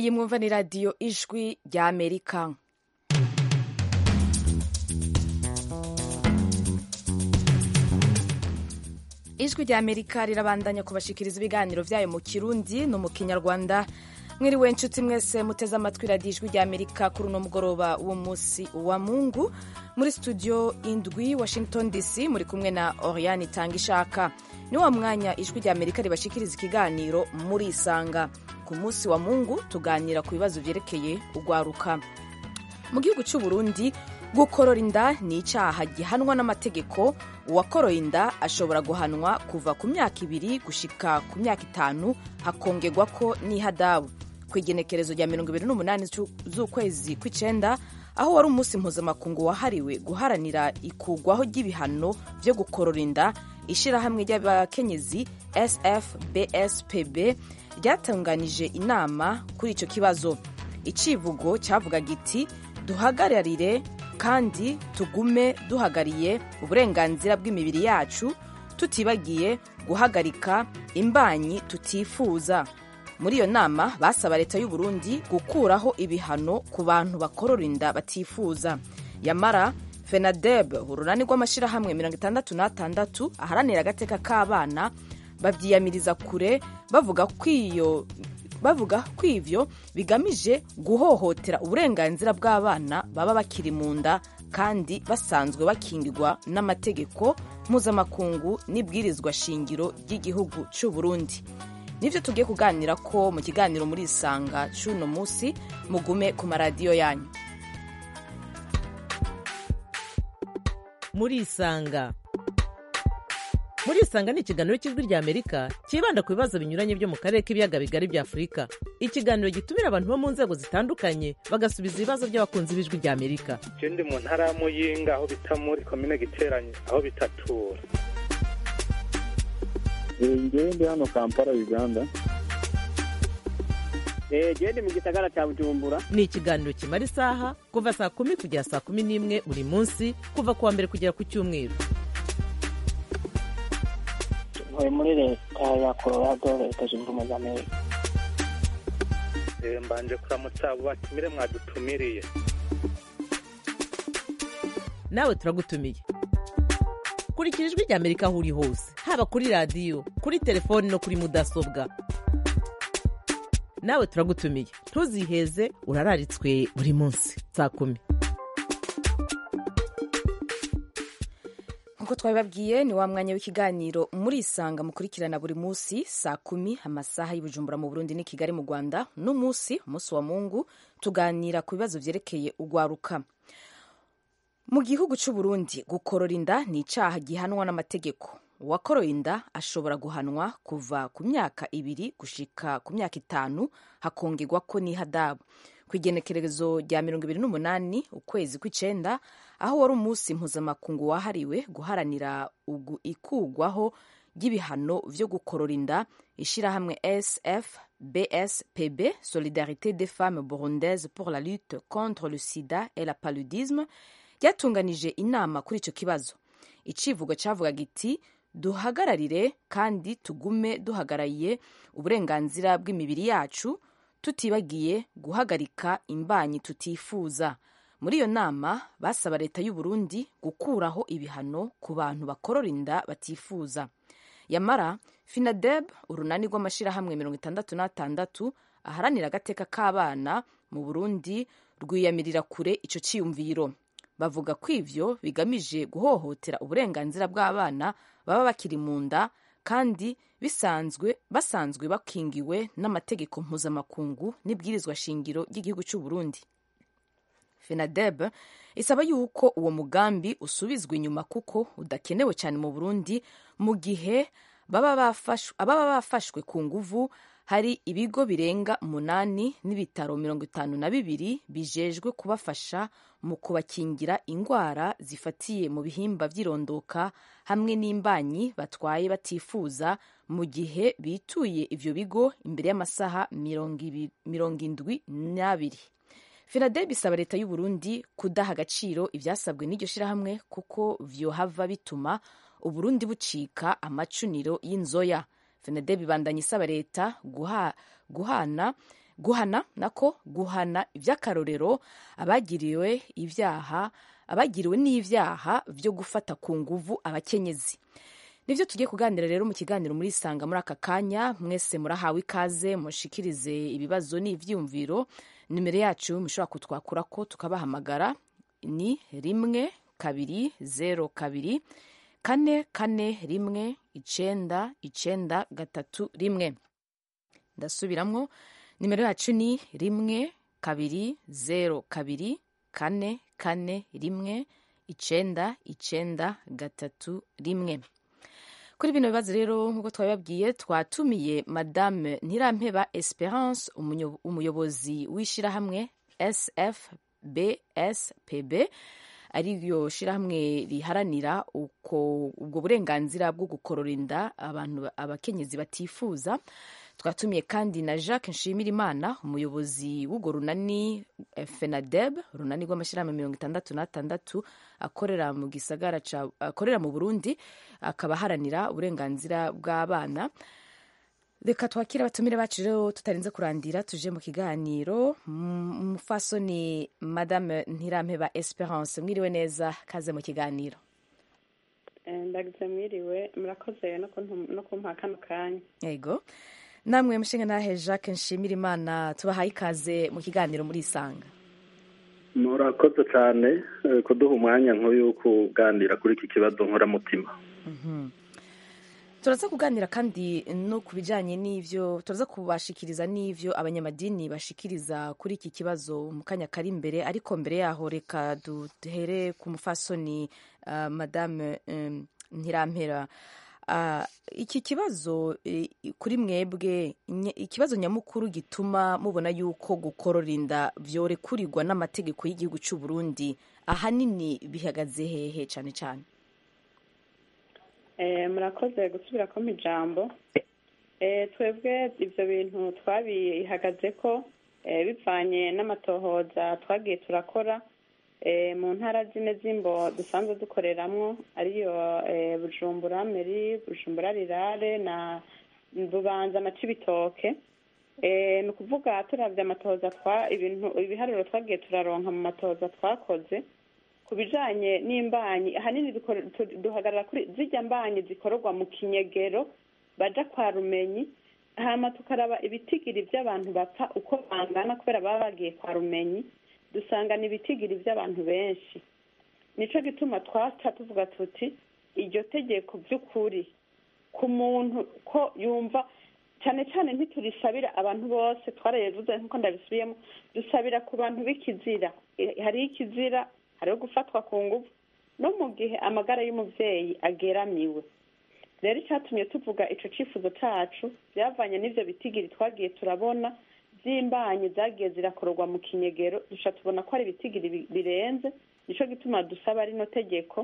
iyi mwumva ni radiyo ijwi rya amerika ijwi rya amerika rirabandanya kubashikiriza ibiganiro byayo mu kirundi no mu kinyarwanda mwiriwe nshuti mwese muteze amatwi radiyo ijwi rya amerika kuri uno mugoroba w'umunsi wa mungu muri studio indwi washington dc muri kumwe na oriane itanga ishaka ni wa mwanya ijwi rya amerika ribashikiriza ikiganiro muri isanga ku munsi wa mungu tuganira ku bibazo byerekeye urwaruka mu gihugu cy'u burundi gukorora inda ni icyaha gihanwa n'amategeko uwakoroye inda ashobora guhanwa kuva ku myaka ibiri gushika ku myaka itanu hakongerwa ko n'ihadabu ku igenekerezo rya mirongo ibiri n'umunani z'ukwezi kw'icyenda aho wari umunsi mpuzamakungu wahariwe guharanira ikugwaho ry'ibihano byo gukorora inda ishyirahamwe ry'abakenyezi sfbspb ryatunganije inama kuri icyo kibazo icivugo cyavugaga iti duhagararire kandi tugume duhagariye uburenganzira bw'imibiri yacu tutibagiye guhagarika imbanyi tutifuza muri iyo nama basaba leta y'u Burundi gukuraho ibihano ku bantu bakorora inda batifuza yamara fenadeb urunani rw'amashyirahamwe mirongo itandatu n'atandatu aharanira agateka k'abana babyiyamiriza kure bavuga ko iyo bavuga ko ivyo bigamije guhohotera uburenganzira bw'abana baba bakiri mu nda kandi basanzwe bakingirwa n'amategeko mpuzamakungu n'ibwirizwa shingiro ry'igihugu cy'u Burundi nivyo tugiye kuganira ko mu kiganiro muri isanga c'uno musi mugume ku maradiyo yanyu muri isanga muri isanga ni ikiganiro cy'ijwi rya amerika cyibanda ku bibazo binyuranye byo mu karere k'ibiyaga bigari bya afurika ikiganiro gitumira abantu bo mu nzego zitandukanye bagasubiza ibibazo by'abakunzi b'ijwi rya amerika ndi mu ntara ya muyinga aho bita muri komine giteranye aho bitatura ngewe ndi hano kampala uganda gende mu gisagara cya bujumbura ni ikiganiro kimara isaha kuva saa kumi kugera saa kumi n'imwe buri munsi kuva ku wa mbere kugera ku cyumweru ntuye muri leta ya colorado leta zunze ubumwe za amerika mbanje kuramutsa abo batumire mwadutumiriye nawe turagutumiye kurikira ijwi rya amerika aho uri hose haba kuri radiyo kuri telefoni no kuri mudasobwa nawe turagutumiye ntuziheze urararitswe buri munsi saa kumi nk'uko twabibabwiye ni wa mwanya w'ikiganiro muri isanga mukurikirana buri munsi saa kumi amasaha y'ubujumbura mu burundi n'i kigali mu rwanda n'umunsi umunsi wa mungu tuganira ku bibazo byerekeye urwaruka mu gihugu cy'u Burundi gukorora inda ni icyaha gihanwa n'amategeko uwakoroye inda ashobora guhanwa kuva ku myaka ibiri gushika ku myaka itanu hakongerwa ko n'ihadabu ku igenekerezo rya mirongo ibiri n'umunani ukwezi kw'icyenda aho wari umunsi mpuzamakungu wahariwe guharanira ikugwaho ry'ibihano byo gukorora inda ishyirahamwe sfbspb solidarité des femmes burundaises pour la lutte contre le sida et la paludisme ryatunganije inama kuri icyo kibazo icivugo cyavugaga iti duhagararire kandi tugume duhagarariye uburenganzira bw'imibiri yacu tutibagiye guhagarika imbanyi tutifuza muri iyo nama basaba leta y'u Burundi gukuraho ibihano ku bantu bakorora inda batifuza yamara finadeb urunani rw'amashyirahamwe mirongo itandatu n'atandatu aharanira agateka k'abana mu burundi rwiyamirira kure icyo cyiyumviro bavuga ko ivyo bigamije guhohotera uburenganzira bw'abana baba bakiri mu nda kandi bisanzwe basanzwe bakingiwe n'amategeko mpuzamakungu n'ibwirizwa shingiro ry'igihugu cy'u Burundi FENADEB isaba yuko uwo mugambi usubizwa inyuma kuko udakenewe cyane mu Burundi mu gihe baba bafashwe ku nguvu hari ibigo birenga umunani n'ibitaro mirongo itanu na bibiri bijejwe kubafasha mu kubakingira indwara zifatiye mu bihimba by'irondoka hamwe n'imbanyi batwaye batifuza mu gihe bituye ivyo bigo imbere y'amasaha mirongo indwi n'abiri FENADEB isaba leta y'u Burundi kudaha agaciro ivyasabwe n'iryo shirahamwe kuko vyohava bituma Uburundi bucika amacuniro y'inzoya FENADEB ibandanya isaba leta guha, guhana guhana nako guhana iby'akarorero abagiriwe ibyaha abagiriwe n'ibyaha byo gufata ku nguvu abakenyezi nibyo tugiye kuganira rero mu kiganiro muri isanga muri aka kanya mwese murahawe ikaze mushikirize ibibazo n'ibyiyumviro nimero yacu mushobora kutwakura ko tukabahamagara ni rimwe kabiri zero kabiri kane kane rimwe icenda icenda gatatu rimwe ndasubiramwo nimero yacu ni rimwe kabiri zero kabiri kane kane rimwe icenda icenda gatatu rimwe kuri bino bibazo rero nk'uko twabibabwiye twatumiye madame ntirampeba esperance umunyo- umuyobozi w'ishyirahamwe sfbspb ariryo shyirahamwe riharanira uko ubwo burenganzira bwo gukorora inda abantu abakenyezi batifuza twatumiye kandi na jacques nshimirimana umuyobozi w'urwo runani eh, fenadeb runani rw'amashyirahamwe mirongo itandatu n'atandatu akorera mu gisagara ca akorera mu burundi akaba aharanira uburenganzira bw'abana reka twakire abatumire bacu rero tutarinze kurandira tuje mu kiganiro M- umufasoni madame ntirampeba esperance mwiriwe neza kaze mu kiganiro ndagize mwiriwe murakoze no kuntu- no kumpa kano kanya yego namwe mushinga nahe jacques nshimira imana tubahaye ikaze mu kiganiro muri isanga murakoze cyane eh, kuduha umwanya nk'uyu wo kuganira kuri iki kibazo nkoramutima turaza kuganira kandi no ku bijyanye n'ibyo turaza kubashikiriza n'ibyo abanyamadini bashikiriza kuri iki kibazo mu kanya kari imbere ariko mbere yaho reka duhere ku mufasoni ah, madame em, ntirampera Ah, iki kibazo eh, kuri mwebwe nye- ikibazo nyamukuru gituma mubona yuko gukorora inda byorekurirwa n'amategeko y'igihugu cy'u Burundi ahanini bihagaze hehe cyane cyane Eh, murakoze gusubira ko mu ijambo Eh, twebwe ibyo bintu twabihagaze ko eh, bivanye n'amatohoza twagiye turakora eh, mu ntara zine z'imbo dusanzwe dukoreramwo ariyo eh, bujumbura meri bujumbura rirare na bubanza na cibitoke Eh, ni ukuvuga turavye amatohoza twa ibintu ibiharuro twagiye turaronka mu matohoza twakoze ku bijanye n'imbanyi ahanini dukor- tu- duhagarara kuri zirya mbanyi zikorerwa mu kinyegero baja kwa rumenyi hama tukaraba ibitigiri vy'abantu bapfa uko bangana kubera baba bagiye kwa rumenyi dusanga ni ibitigiri vy'abantu benshi nico gituma twaca tuvuga tuti iryo tegeko vy'ukuri ku muntu ko yumva cyane cyane ntiturisabira abantu bose twarayevuze nkuko ndabisubiyemo dusabira ku bantu b'ikizira Eh, hariho ikizira hariho gufatwa ku ngufu no mu gihe amagara y'umuvyeyi ageramiwe rero icyatumye tuvuga ico cifuzo cacu byavanye n'ivyo bitigiri twagiye turabona vy'imbanyi zagiye zirakororwa mu kinyegero duca tubona ko ari ibitigiri bi- birenze nico gituma dusaba rino tegeko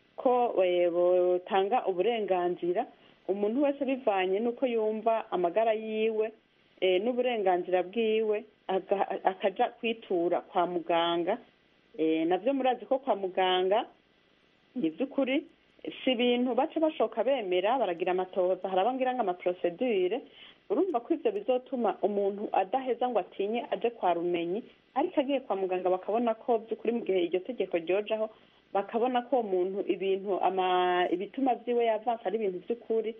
ko eh, botanga uburenganzira umuntu wese bivanye n'uko yumva amagara yiwe eh, n'uburenganzira bwiwe aga- akaja kwitura kwa muganga Eh, navyo murazi ko kwa muganga ni by'ukuri si ibintu baca bashoka bemera baragira amatohoza hari abangira ngo amaprosedure urumva ko ivyo bizotuma umuntu adaheza ngo atinye aje kwa rumenyi ariko agiye kwa muganga bakabona ko by'ukuri mu gihe iryo tegeko ryojaho bakabona ko uwo muntu ibintu ama ibituma vyiwe yavanse ari ibintu vy'ukuri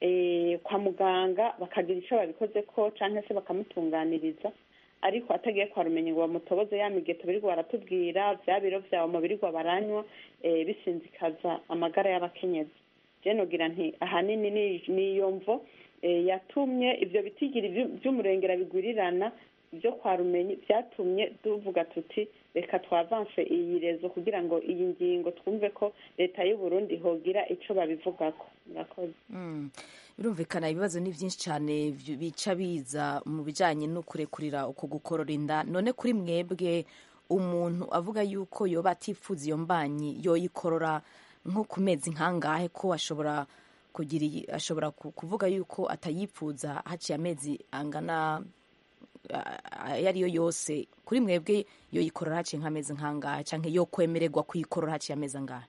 eh, kwa muganga bakagira ico babikoze ko canke se bakamutunganiriza ariko atagiye kwa rumenyi ngo bamutoboze ya migeto birirwa baratubwira vya biro vya omo birirwa baranywa eh, bisinzikaza amagara y'abakenyezi je nogira nti ahanini ni- niyo mvo eh, yatumye ivyo bitigiri vyu- vy'umurengera bigwirirana vyo kwa rumenyi vyatumye tuvuga tuti reka twavanse iyi rezo kugira ngo iyi ngingo twumve ko leta y'u Burundi hogira ico babivugako murakoze Mm. birumvikana ibibazo ni byinshi cyane vy- bica biza mu bijyanye no kurekurira uko gukorora inda none kuri mwebwe umuntu avuga yuko yoba atifuza iyo mbanyi yoyikorora nko ku mezi nkangahe ko ashobora kugira iyi- ashobora ku- kuvuga yuko atayipfuza haciye amezi angana a- ayo ari yo yose kuri mwebwe yoyikorora haciye nk'amezi nkangahe cyangwa yo kwemererwa kuyikorora haciye amezi angahe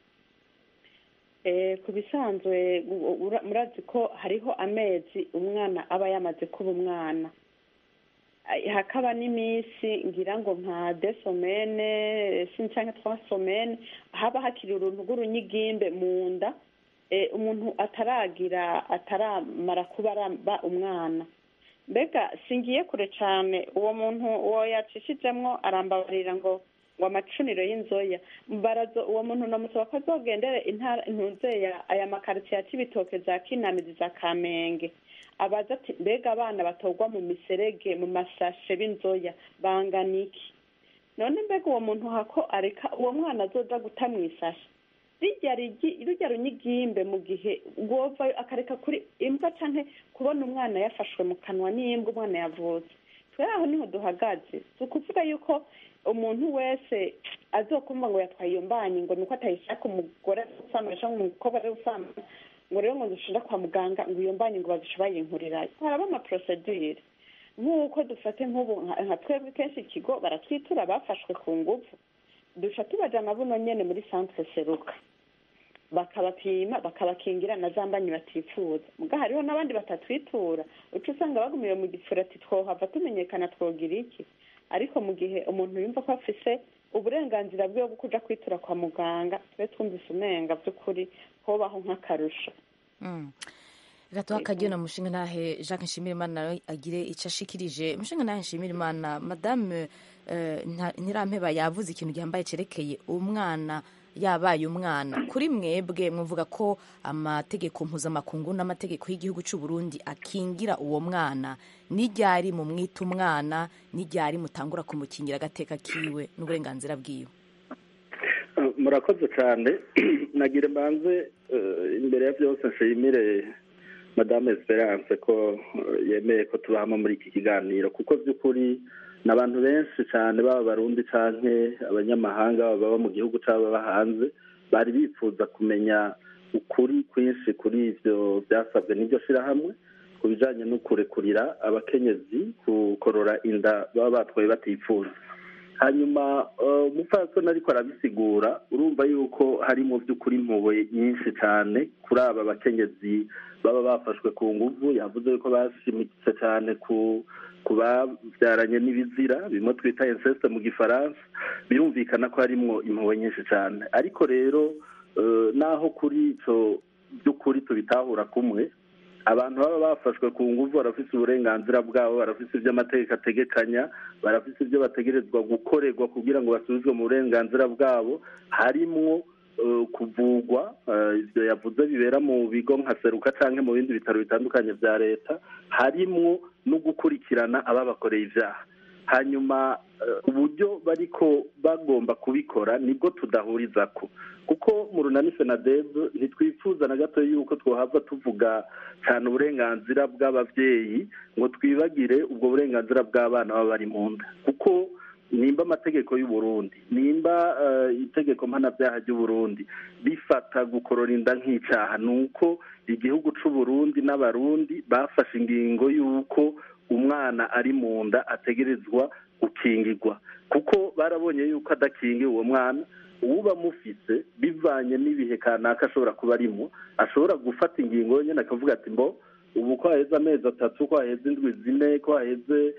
Eh, ku bisanzwe u- ura- murazi ko hariho amezi umwana aba yamaze kuba umwana hakaba n'iminsi ngira ngo nka desomene cyangwa twa somene haba hakiri uruntu rw'urunyigimbe mu nda umuntu ataragira ataramara kuba aramba umwana mbega singiye kure cyane uwo muntu uwo yacishijemo arambabarira ngo ngo amacuniro y'inzoya mbarazo uwo muntu namusaba ko azogendere intara intuzeya aya makaritsiye ya cibitoke za kinamizi za kamenge abaza ati mbega abana batorwa mu miserege mu masashe b'inzoya bangana iki none mbega uwo muntu hako areka uwo mwana azoja guta mu isashe rujya runyigimbe mu gihe rwovayo akareka kuri imbwa canke kubona umwana yafashwe mu kanwa n'imbwa umwana yavutse twe aho niho duhagaze si ukuvuga yuko umuntu wese azokumva ngo yatwaye iyo mbanyi ngo nuko atayishaka umugore usambana cyangwa umukobwa ari usambana ngo rero ngo dushira kwa muganga ngo iyo mbanyi ngo bazisha bayinkurirayo haraba amaprosedure nk'uko dufate nk'ubu nka twebwe kenshi ikigo baratwitura bafashwe ku ngufu duca tubajana buno nyene muri centre seruka bakabapima bakabakingira na za mbanyi batifuza muga hariho n'abandi batatwitura uca usanga bagumiwe mu gifura ati twohava tumenyekana twogira iki ariko mu gihe umuntu yumva ko afise uburenganzira bwe bwo kuja kwitura kwa muganga twe twumvise umenga by'ukuri hobaho nk'akarusho reka tuha akaryo na mushinga ntahe jacques nshimirimana nawe agire icyo ashikirije mushinga ntahe nshimirimana madame ntirampeba yavuze ikintu gihambaye cyerekeye umwana yabaye umwana kuri mwebwe mwavuga ko amategeko mpuzamakungu n'amategeko y'igihugu cy'u Burundi akingira uwo mwana n'iryari mu mwita umwana n'iryari mutangura kumukingira agateka kiwe n'uburenganzira bwiwe murakoze cyane nagira mbanze imbere ya byose nshimire madame esperance ko yemeye ko tubahamo muri iki kiganiro kuko by'ukuri ni abantu benshi cyane baba abarundi cyane abanyamahanga baba mu gihugu cyabo baba hanze bari bifuza kumenya ukuri kwinshi kuri ibyo byasabwe n'iryo shyirahamwe ku bijyanye no kurekurira abakenyezi gukorora inda baba batwaye batifuza hanyuma umupfasoni ariko arabisigura urumva yuko hari mu by'ukuri impuhwe nyinshi cyane kuri aba bakenyezi baba bafashwe ku nguvu yavuze yuko bashimitse cyane ku ku babyaranye n'ibizira bimwe twita inceste mu gifaransa birumvikana ko harimo impuhwe nyinshi cyane ariko rero naho kuri icyo by'ukuri tubitahura kumwe abantu baba bafashwe ku nguvu barafite uburenganzira bwabo barafite ibyo amategeko ategekanya barafite ibyo bategerezwa gukorerwa kugira ngo basubizwe mu burenganzira bwabo harimwo kuvugwa ibyo yavuze bibera mu bigo nka seruka cyangwa mu bindi bitaro bitandukanye bya leta harimwo no gukurikirana ababakoreye ibyaha hanyuma uburyo bariko bagomba kubikora nibwo tudahuriza ko kuko mu runani fenadebu ntitwifuza na gato yuko twohava tuvuga cyane uburenganzira bw'ababyeyi ngo twibagire ubwo burenganzira bw'abana baba bari mu nda kuko nimba amategeko y'uburundi nimba itegeko mpanabyaha ry'uburundi bifata gukorora inda nk'icyaha ni uko igihugu c'uburundi n'abarundi bafashe ingingo y'uko umwana ari mu nda ategerezwa gukingirwa kuko barabonye yuko adakingiye uwo mwana uba amufise bivanye n'ibihe kanaka ashobora kuba arimo ashobora gufata ingingo nyine akavuga ati mbo ubu ko haheze amezi atatu ko haheze indwi zine ko haheze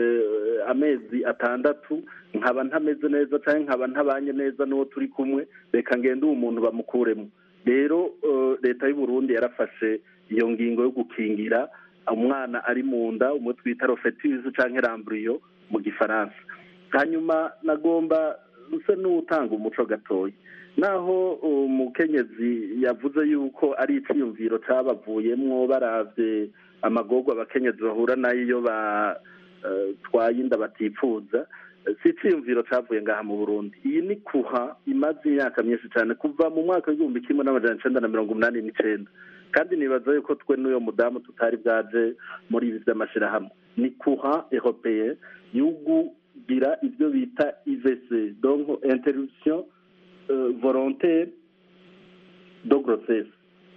amezi atandatu nkaba ntameze neza cyangwa nkaba ntabanye neza n'uwo turi kumwe reka ngende uwo muntu bamukuremo rero leta y'uburundi yarafashe iyo ngingo yo gukingira umwana ari mu nda umwe twita rofetizi cyangwa ramburiyo mu gifaransa hanyuma nagomba usa n'utanga umuco gatoya naho umukenyezi yavuze yuko ari icyiyumviro cyabavuyemwo barabye amagorwa abakenyezi bahura nayo iyo batwaye inda batifuza si icyiyumviro cyavuye ngaha mu burundi iyi ni kuha imaze imyaka myinshi cyane kuva mu mwaka w'igihumbi kimwe n'amajana icyenda na mirongo inani n'icyenda kandi nibaza yuko twe n'uyo mudamu tutari bwaje muri ibi by'amashyirahamwe ni kuha eropeye y'ukugira ibyo bita ivc donko interruption volontaire do grossesse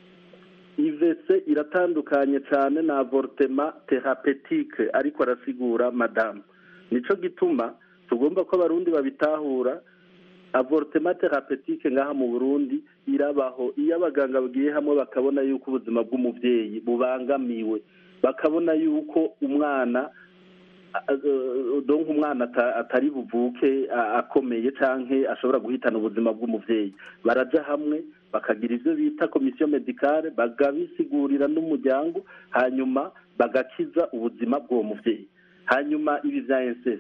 ivc iratandukanye cyane na avortema therapeutique ariko arasigura madamu nico gituma tugomba ko abarundi babitahura avortema therapeutique ngaha mu burundi irabaho iyo abaganga bagiye hamwe bakabona yuko ubuzima bw'umubyeyi bubangamiwe bakabona yuko umwana donka umwana ata- atari buvuke a- akomeye canke ashobora guhitana ubuzima bw'umuvyeyi baraja hamwe bakagira ivyo bita komisiyo medikale bagabisigurira n'umuryango hanyuma bagakiza ubuzima bw'uwo muvyeyi hanyuma ibi vya incest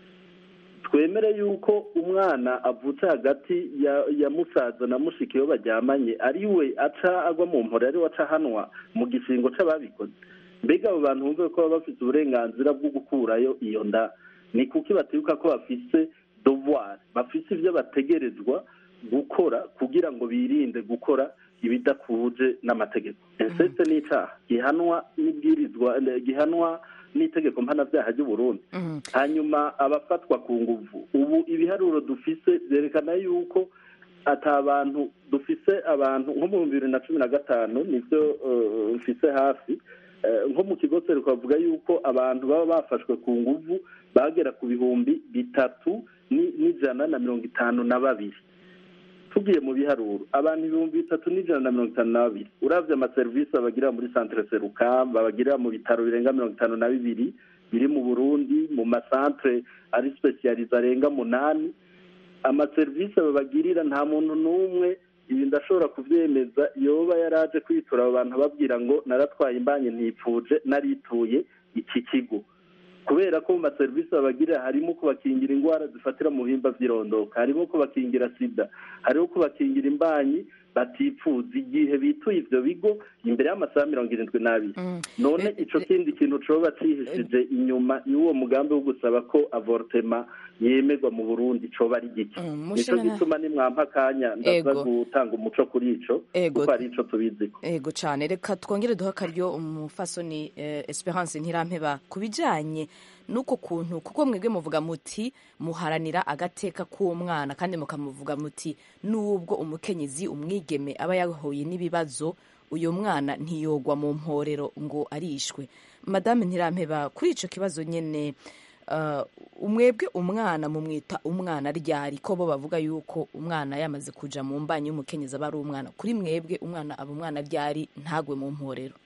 twemere yuko umwana avutse hagati ya ya musaza na mushiki we baryamanye ari we aca agwa mu mpore ari we aca ahanwa mu gishingo c'ababikoze mbega abo bantu bumve ko baba bafite uburenganzira bwo gukurayo iyo nda ni kuki batibuka ko bafise devoir bafise ivyo bategerezwa gukora kugira ngo birinde gukora ibidakuje n'amategeko inceste ni icaha gihanwa n'ibwirizwa gihanwa n'itegeko mpanavyaha ry'u Burundi Mhm. hanyuma abafatwa ku nguvu ubu ibiharuro dufise byerekana yuko ata bantu dufise abantu nko mu bihumbi bibiri na cumi na gatanu nivyo eh, mfise hafi eh, nko mu kigo seruka bavuga yuko abantu baba bafashwe ku nguvu bagera ku bihumbi bitatu ni- n'ijana na mirongo itanu na babiri tugiye mu biharuro abantu ibihumbi bitatu n'ijana na mirongo itanu na babiri uravye amaserivisi babagira muri centre seruka babagira mu bitaro birenga mirongo itanu na bibiri biri mu burundi mu masantere ari specialize arenga munani amaserivisi babagirira nta muntu n'umwe ibi ndashobora kuvyemeza yoba yaraje kwitura abo bantu ababwira ngo naratwaye imbanye ntipfuje narituye iki kigo kubera ko mu maserivisi babagirira harimo kubakingira indwara zifatira mu bihimba vy'irondoka harimo kubakingira sida hariho kubakingira imbanyi batipfuza igihe bituye ivyo bigo imbere y'amasaha mirongo irindwi n'abiri Mm. none Eh, ico eh, kindi kintu coba cihishije inyuma y'uwo mugambi wo gusaba ko avortema yemerwa mu burundi coba ari giki Mm, nico mushana- gituma nimwampa akanya ndaza Ego. gutanga umuco kuri ico Ego. kuko ari ico tubiziko ego cyane reka twongere duhe akaryo umufasoni eh, esperance ntirampeba ku bijyanye n'uko kuntu kuko mwebwe muvuga muti muharanira agateka k'umwana kandi mukamuvuga muti n'ubwo umukenyezi umwigeme aba yahuye n'ibibazo uyu mwana ntiyogwa mu mporero ngo arishwe madame ntirampeba kuri icyo kibazo nyine uh, umwebwe umwana mumwita umwana ryari ko bo bavuga yuko umwana yamaze kuja mu mbanyi y'umukenyezi aba ari umwana kuri mwebwe umwana aba umwana ryari ntagwe mu mporero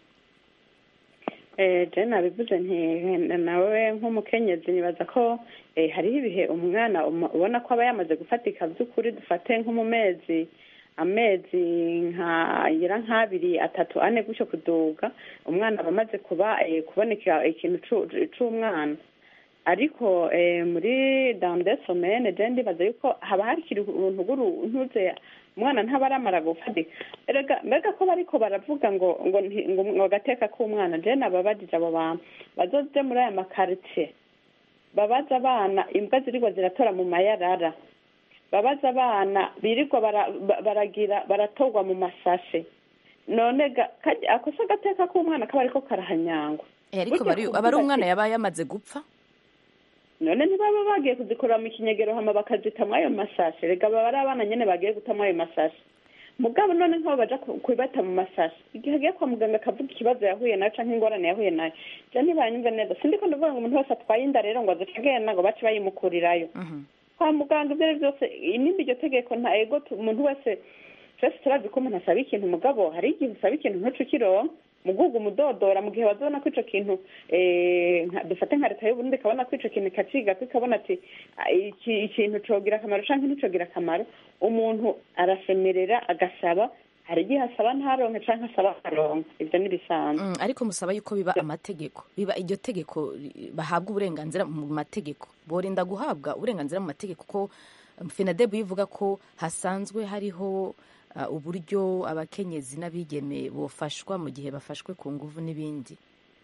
Eh, je nabivuze nti nawe nk'umukenyezi nibaza ko eh, hariho ibihe umwana um- ubona ko aba yamaze gufatika by'ukuri dufate nko mu mezi amezi nka yera nk'abiri atatu ane gutyo kuduga umwana aba amaze kuba eh, kuboneka ikintu cu- c'umwana ariko eh, muri dans des semaines je ndibaza yuko haba hakiri uruntu rw'uruntuze umwana ntaba aramara gufatika erega mbega ko bariko baravuga ngo ngo nti- ngo ngo agateka k'umwana je nababajije abo bantu bazoze muri aya makaritsiye babaza abana imbwa zirirwa ziratora mu mayarara babaza abana birirwa bara- ba- baragira baratorwa mu masashe none ga- kajya- ako si agateka k'umwana kaba ariko karahanyangwa Eh, ariko Burya bari kuvuga aba ari umwana ati- yaba yamaze gupfa none ntibaba bagiye kuzikorera mu kinyegero hama bakazitamwo ayo masashe rega baba ari abana nyene bagiye gutamwo ayo masashe mugabo none nk'abo baja ku- kubata mu masashe igihe agiye kwa muganga akavuga ikibazo yahuye nayo canke ingorane yahuye nayo je ntibanyumve neza sindiko ndavuga ngo umuntu wese atwaye inda rero ngo azoca agenda ngo bace bayimukurirayo Mhm. kwa muganga ibyo ari byose nimba iryo tegeko nta ego tu- umuntu wese twese turazi ko umuntu asaba ikintu mugabo hari igihe usaba ikintu ntuce ukironka muguga umudodora mu gihe bazobona ko ico kintu eh, nka- dufate nka leta y'uburundi ikabona ko ico kintu ikaciga ko ikabona ati "Ah, iki ikintu cogira akamaro canke nticogira akamaro umuntu arasemerera agasaba hari igihe asaba ntaronke canke asaba akaronka ivyo ntibisanzwe Mm, ariko musaba yuko biba amategeko biba iryo tegeko ri- bahabwa uburenganzira mu mategeko borinda guhabwa uburenganzira mu mategeko ko um, fenadebu ivuga ko hasanzwe hariho uh, uburyo abakenyezi n'abigeme bofashwa mu gihe bafashwe ku nguvu n'ibindi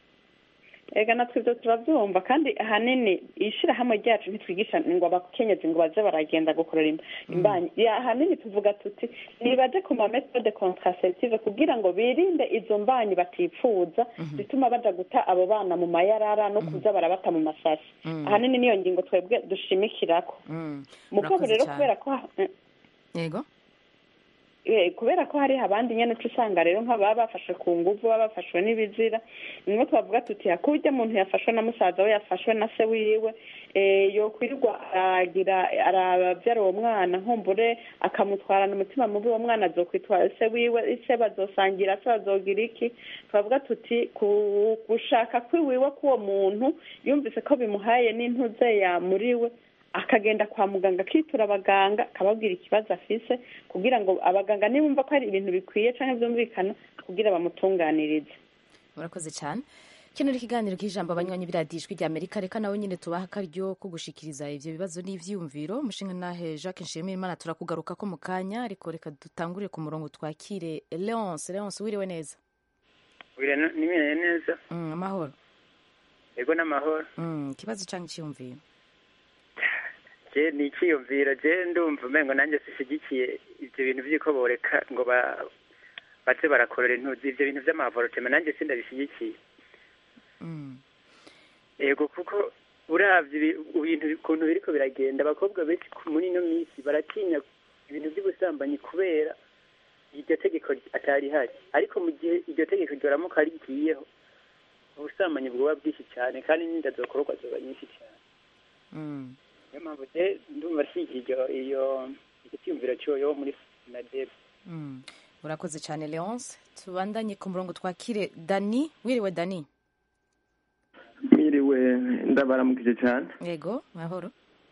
ega natwe ibyo turabyumva kandi ahanini ishirahamwe ryacu ntitwigisha ngo abakenyezi ngo baze baragenda gukorera imba- imbanyi Ya, ahanini tuvuga tuti nibaje ku ma metode contraceptive kugira ngo birinde izo mbanyi batipfuza zituma baja guta abo bana mu mayarara no kuza barabata mu masashi ahanini niyo ngingo twebwe dushimikirako Mm, mugabo murakoze rero cyane. kubera ko ha- eh, yego Eh, kubera ko hariho abandi nyene uca usanga rero nk'ababa bafashwe ku nguvu baba bafashwe n'ibizira nimwe twavuga tuti ko urya muntu yafashwe na musaza we yafashwe na se wiwe eh, yokwirirwa aragira arabyara uwo mwana nkumbure akamutwarana umutima mubi uwo mwana azokwitwara se wiwe se bazosangira se bazogira iki twavuga tuti ku- gushaka kwiwiwe k'uwo muntu yumvise ko bimuhaye n'intuze yamuriwe akagenda kwa muganga akitura abaganga akababwira ikibazo afise kugira ngo abaganga nibumva ko hari ibintu bikwiye cyangwa byumvikana kugira bamutunganirize murakoze cyane kino ni ikiganiro k'ijambo abanywanyi biradijwi rya amerika reka nawe nyine tubaha akaryo ko gushikiriza ivyo bibazo n'ivyiyumviro umushinga nahe jacques nshimirimana turakugaruka ko mu kanya ariko reka dutangurire ku murongo twakire leonce leonce wiriwe neza nimereye neza mm, amahoro yego n'amahoro mm, ikibazo canke iciyumviro je ni icyiyumviro je ndumva umengo nanjye sishigikiye ibyo bintu by'uko boreka ngo ba baze barakorera intuzi ibyo bintu by'amavorotema nanjye sindabishyigikiye mm. yego kuko uravye ibi- ibintu ukuntu biriko biragenda abakobwa benshi ku- muri ino minsi baratinya ibintu by'ubusambanyi kubera iryo tegeko atari hari ariko mu gihe iryo tegeko ryoramuka rigiyeho ubusambanyi bwoba bwinshi cyane kandi n'inda zokorwa zoba nyinshi cyane Mm. niyo mpamvu je ndumva ashyigikiye iyo icyo cyiyumviro cy'uwo wo muri sinadebe Mm. urakoze cyane leonce tubandanye ku murongo twakire dani wiriwe dani mwiriwe ndabaramukije cyane yego mahoro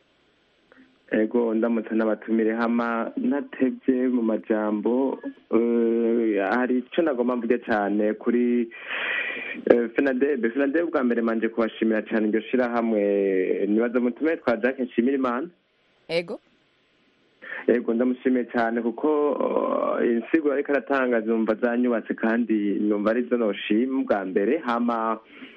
ego ndamutse n'abatumire hama ntatebye mu majambo eh, hari icyo nagomba mvuge cyane kuri eh, fenadebe fenadebe bwa mbere manje kubashimira cyane iryo shirahamwe nibaza mutumire twa jacques nshimira imana yego yego ndamushimiye cyane kuko uh, insiguro ariko aratanga zumva zanyubatse kandi numva ari zo noshima bwa mbere hama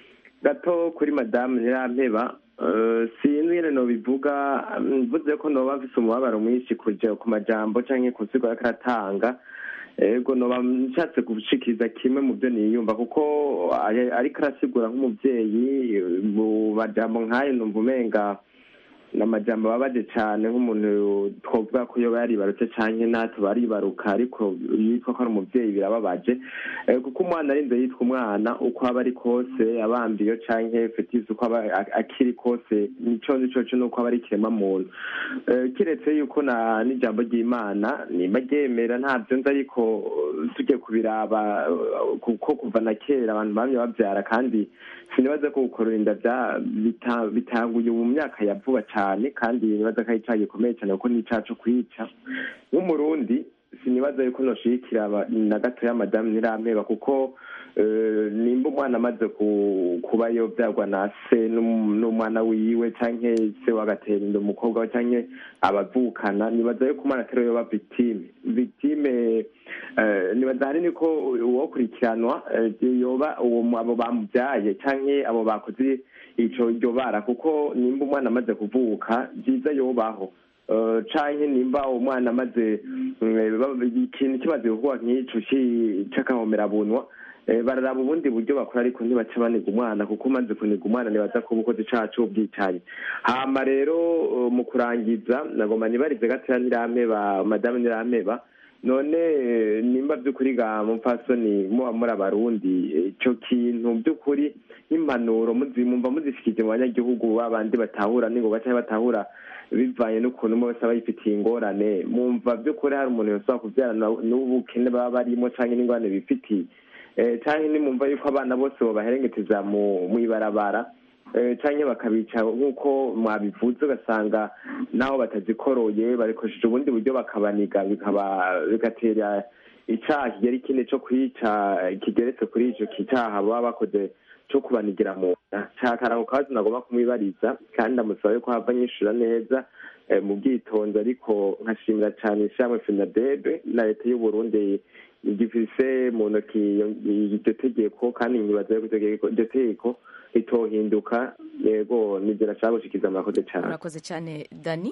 gato kuri madamu ntirampeba uh, sinzi nyene nobivuga mvuze ko noba mfise umubabaro mwinshi kuja ku majambo canke ku nsiguro ariko aratanga ego noba nshatse gushikiriza kimwe mu byo niyumva kuko ari- ariko arasigura nk'umuvyeyi mu majambo nk'ayo numva umenga ni amajambo ababaje cyane nk'umuntu twavuga ko yoba yaribarutse canke natwe baribaruka ariko yitwa ko ari umuvyeyi birababaje Eh, kuko umwana arinze yitwa umwana uko aba ari kose abambiyo canke fetisi uko aba a- akiri kose nico nico co nuko aba ari ikirema muntu Eh, kiretse yuko na n'ijambo ry'imana nimba ryemera ntavyo nzi ariko eh, tujye kubiraba eh, kuko kuva na kera abantu bamye bavyara kandi sinibaza ko gukorora inda bya- bita- bitanguye mu myaka ya vuba cyane kandi nibaza ko ari icyaha gikomeye cyane kuko ni icyaha co kwica nk'umurundi sinibaza yuko noshigikira aba- na gatoya madamu nirampeba kuko eh, nimba umwana amaze ku- kuba yobyarwa na se n'um- n'umwana wiwe canke se wagatera inda umukobwa we canke abavukana nibaza yuko umwana atari we yoba victime victime eh, nibaza ahanini ko uwokurikiranwa eh, yoba uwo mu- abo bamubyaye canke abo bakoze ico iryo bara kuko nimba umwana amaze kuvuka byiza yobaho Eh, canke nimba umwana amaze mm, ba- ikintu kimaze gukorwa nk'ico ci- c'akahomerabunwa eh, bararaba ubundi buryo bakora ariko ntibaca baniga umwana kuko umaze kuniga umwana nibaza ko uba ukoze icaha c'ubwicanyi hama rero eh, mu kurangiza nagomba nibarize gatoya nirampeba madamu nirampeba none eh, nimba by'ukuri ga mupfasoni muba muri abarundi eh, ico kintu by'ukuri nk'impanuro muzi- mumva muzishikije mu banyagihugu babandi batahura n'ingoga canke batahura bivanye n'ukuntu umwe wese aba yifitiye ingorane mumva by'ukuri hari umuntu yoshobora kuvyara na- n'ubukene baba barimo canke n'ingorane bifitiye Eh, canke nimumva yuko abana bose bobaherengeteza mu mw'ibarabara eh, canke bakabica nk'uko mwabivuze ugasanga naho batazikoroye barikoresheje ubundi buryo bakabaniga bikaba bigatera icaha kigera ikindi co kwica kigeretse kuri ico kicaha baba bakoze co kubanigira mu nda cakara ako kazi nagomba kumwibariza kandi ndamusaba yuko hava nyishura neza eh, mu bwitonzi ariko nkashimira cane ishamwe fenadebe na leta y'uburundi igifise mu ntoki iyo- iryo tegeko kandi nkibaza yuko iryo tegeko- iryo tegeko ritohinduka yego nivyo nashaka gushikiza murakoze cane urakoze cyane dani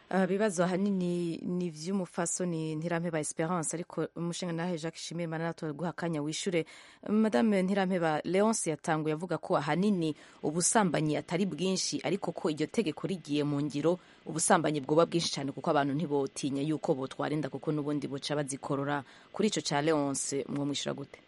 ibibazo ahanini ni iby'umufasoni ntirampeba esperance ariko umushinga nawe jacques shimira natwe guha akanya wishyure madame ntirampeba leonce yatanguye avuga ko ahanini ubusambanyi atari bwinshi ariko ko iryo tegeko rigiye mu ngiro ubusambanyi bwoba bwinshi cyane kuko abantu ntibotinya yuko botwara inda kuko n'ubundi buca bazikorora kuri icyo cya leonce mwamwishyura gute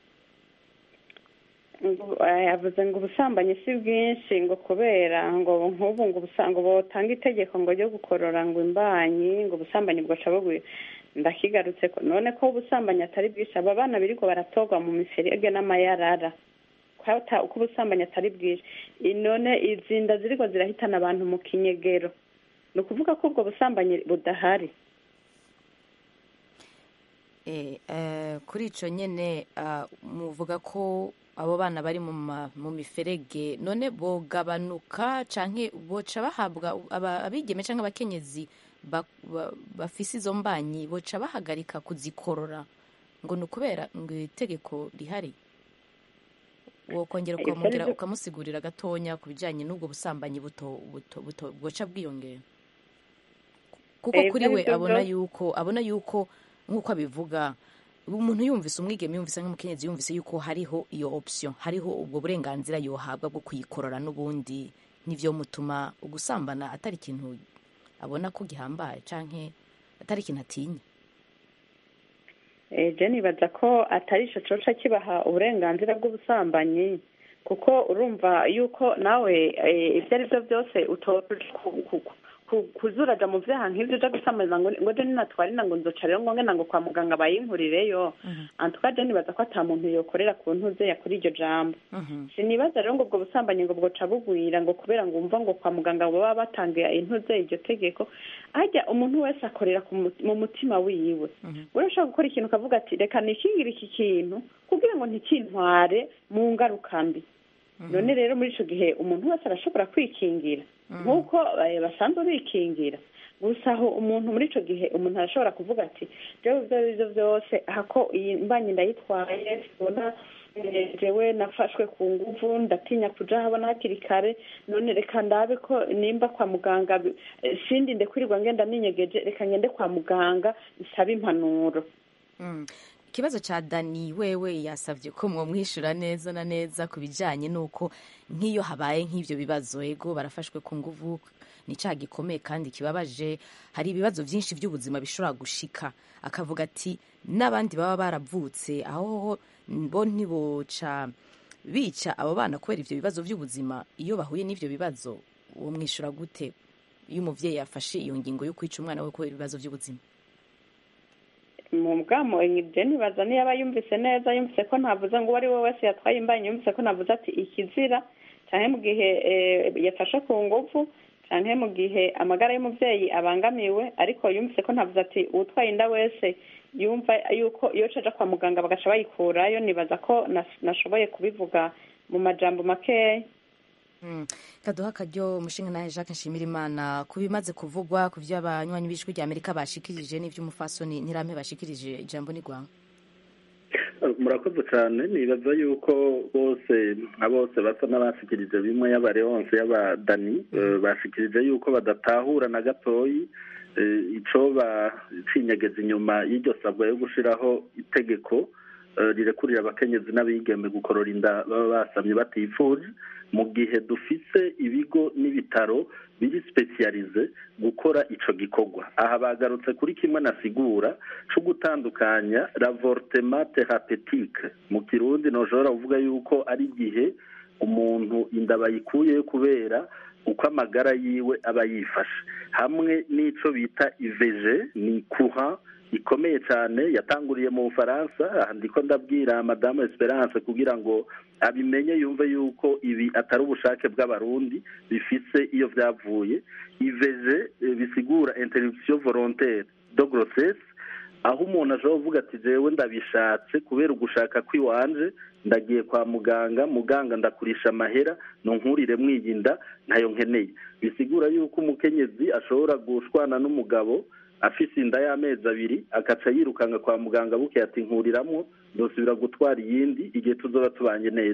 yavuze ngo ubusambanyi si bwinshi ngo kubera ngo nk'ubu ngo ngo botanga itegeko ngo ryo gukorora ngo imbanyi ngo ubusambanyi bwaca bugwira ndakigarutse ko none ko ubusambanyi atari bwinshi aba bana biriko baratorwa mu miferege n'amayarara uko ubusambanyi atari bwinshi none izi nda ziriko zirahitana abantu mu kinyegero ni ukuvuga ko ubwo busambanyi budahari kuri icyo nyine muvuga ko abo bana bari mu miferege none bogabanuka cyangwa boca bahabwa abigeme cyangwa abakenyezi bafise izo mbanyi boca bahagarika kuzikorora ngo ni ukubera ngo itegeko rihari wokongera ukamubwira ukamusigurira gatonya ku bijyanye n'ubwo busambanyi buto buto bwoca bwiyongera kuko kuri we abona yuko abona yuko nk'uko abivuga umuntu yumvise umwigeme yumvise nk'umukenyezi yumvise yuko hariho iyo option hariho ubwo burenganzira yohabwa bwo kuyikorora n'ubundi nivyo mutuma ugusambana atari ikintu abona ko gihambaye canke atari ikintu atinya je nibaza ko atari ico coca kibaha uburenganzira bw'ubusambanyi kuko urumva yuko nawe ibyo ari byo byose kuzuraga mu vyaha nk'ivyo uja gusambaniza ngo je ninatwarina ngo nzoca rero ngo ngena ngo kwa muganga bayinkurireyo antuka je nibaza ko ata muntu yokorera ku ntuze yakuri iryo jambo sinibaza rero ngo ubwo busambanyi ngo bwoca bugwira ngo kubera ngo umva ngo kwa muganga ngo baba batangiye intuze iryo tegeko harya umuntu wese akorera mu mutima wiwe urashobora gukora ikintu ukavuga ati reka nikingire iki kintu kugira ngo ntikintware mu ngaruka mbi none rero muri icyo gihe umuntu wese arashobora kwikingira nk'uko basanzwe bikingira gusa aho umuntu muri icyo gihe umuntu arashobora kuvuga ati rero ibyo ari byo byose aha ko iyi mbanyi ndayitwaye mbona jewe nafashwe ku nguvu ndatinya kuja habona hakiri kare none reka ndabe ko nimba kwa muganga sindi ndekwirirwa ngenda ninyegeje reka ngende kwa muganga nsabe impanuro ikibazo cya dani wewe yasabye ko mwamwishyura neza na neza ku bijyanye n'uko nk'iyo habaye nk'ibyo bibazo ego barafashwe ku nguvu ni icyaha gikomeye kandi kibabaje hari ibibazo byinshi by'ubuzima bishobora gushika akavuga ati n'abandi baba baravutse aho bo ntiboca bica abo bana kubera ibyo bibazo by'ubuzima iyo bahuye n'ibyo bibazo uwo mwishyura gute iyo umubyeyi yafashe iyo ngingo yo kwica umwana we kubera ibibazo by'ubuzima mu bwamo nibaza niyo aba yumvise neza yumvise ko ntavuze ngo uwo ari we wese yatwaye imbanyi yumvise ko navuze ati ikizira cyane mu gihe yafashe ku ngufu cyane mu gihe amagara y'umubyeyi abangamiwe ariko yumvise ko ntavuze ati uwutwaye inda wese yumva yuko iyo caja kwa muganga bagaca bayikurayo nibaza ko nashoboye kubivuga mu majambo makeya kaduha akaryo umushinga nawe jacques nshimira imana ku bimaze kuvugwa ku byo abanywanyi b'ijwi rya amerika bashikirije n'iby'umufasoni ntirampe bashikirije ijambo ni rwanda murakoze cyane nibaza yuko bose nka bose basa n'abashikirije bimwe y'abareonse y'abadani bashikirije yuko badatahura na gatoyi icyo bacinyegeza inyuma y'iryo sabwa yo gushyiraho itegeko rirekurira abakenyezi n'abigeme gukorora inda baba basamye batifuje mu gihe dufise ibigo n'ibitaro biri sipesiyarize gukora icyo gikorwa aha bagarutse kuri kimwe nasigura cyo gutandukanya ravortema terapetike mu kirundi ntushobora kuvuga yuko ari igihe umuntu inda bayikuyeyo kubera uko amagara yiwe aba yifashe hamwe n'icyo bita iveje ni kuha ikomeye cyane yatanguriye mu bufaransa aha ndiko ndabwira madamu esperance kugira ngo abimenye yumve yuko ibi atari ubushake bw'abarundi bifise iyo byavuye iveje bisigura interruption volontaire de grossesse aho umuntu ashobora kuvuga ati jewe ndabishatse kubera ugushaka kw'iwanje ndagiye kwa muganga muganga ndakurisha amahera ntunkurire mwiyinda ntayo nkeneye bisigura yuko umukenyezi ashobora gushwana n'umugabo afise inda y'amezi abiri agaca yirukanga kwa muganga buke ati nkuriramwo ndosubira gutwara iyindi igihe tuzoba tubanye neza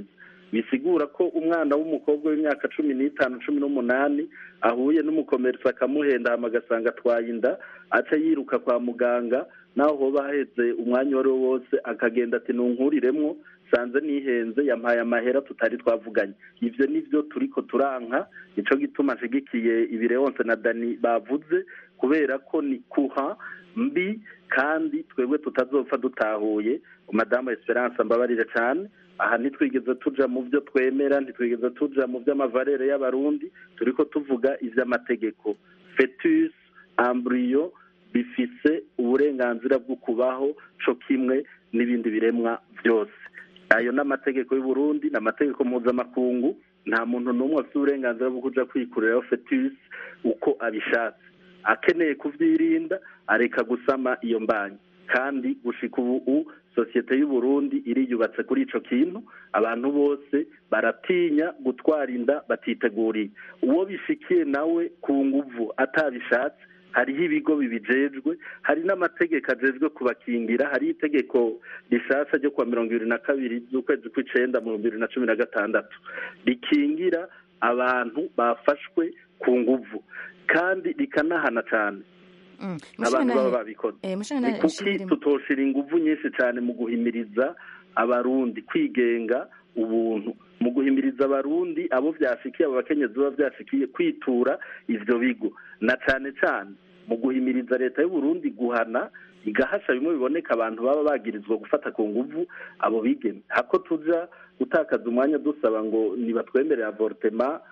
bisigura ko umwana w'umukobwa w'imyaka cumi n'itanu cumi n'umunani ahuye n'umukomerisi akamuhenda hama agasanga atwaye inda aca yiruka kwa muganga naho hoba haheze umwanya uwo ari wo wose akagenda ati nunkuriremwo sanze nihenze yampaye amahera tutari twavuganye ivyo nivyo turiko turanka nico gituma nshigikiye ibireonse na dani bavuze kubera ko ni kuha mbi kandi twebwe tutazopfa dutahuye madamu esperance mbabarire cyane aha ntitwigeze tuja mu byo twemera ntitwigeze tuja mu by'amavarere y'abarundi turiko tuvuga ivy'amategeko fetus embryo bifise uburenganzira bwo kubaho co kimwe n'ibindi biremwa byose ayo ni amategeko y'uburundi ni amategeko mpuzamakungu nta muntu n'umwe afite uburenganzira bwo kuja kwikuriraho fetus uko abishatse akeneye kuvyirinda areka gusama iyo mbanyi kandi gushika ubu sosiyete y'uburundi iriyubatse kuri ico kintu abantu bose baratinya gutwara inda batiteguriye uwo bishikiye nawe ku nguvu atabishatse hariho ibigo bibijejwe hari n'amategeko ajejwe kubakingira hari itegeko rishasha ryo kuwa mirongo ibiri na kabiri z'ukwezi kw'icenda mu bihumbi bibiri na cumi na gatandatu rikingira abantu bafashwe ku nguvu kandi rikanahana cyane abantu baba babikoze ni kuki tutoshira inguvu nyinshi cyane mu guhimiriza abarundi kwigenga ubuntu mu guhimiriza abarundi abo byashikiye abo bakenyezi baba byashikiye kwitura ivyo bigo na cyane cyane mu guhimiriza leta y'uburundi guhana igahasha bimwe biboneka abantu baba bagirizwa gufata ku nguvu abo bigeme hako tuja gutakaza umwanya dusaba ngo nibatwemerere avortema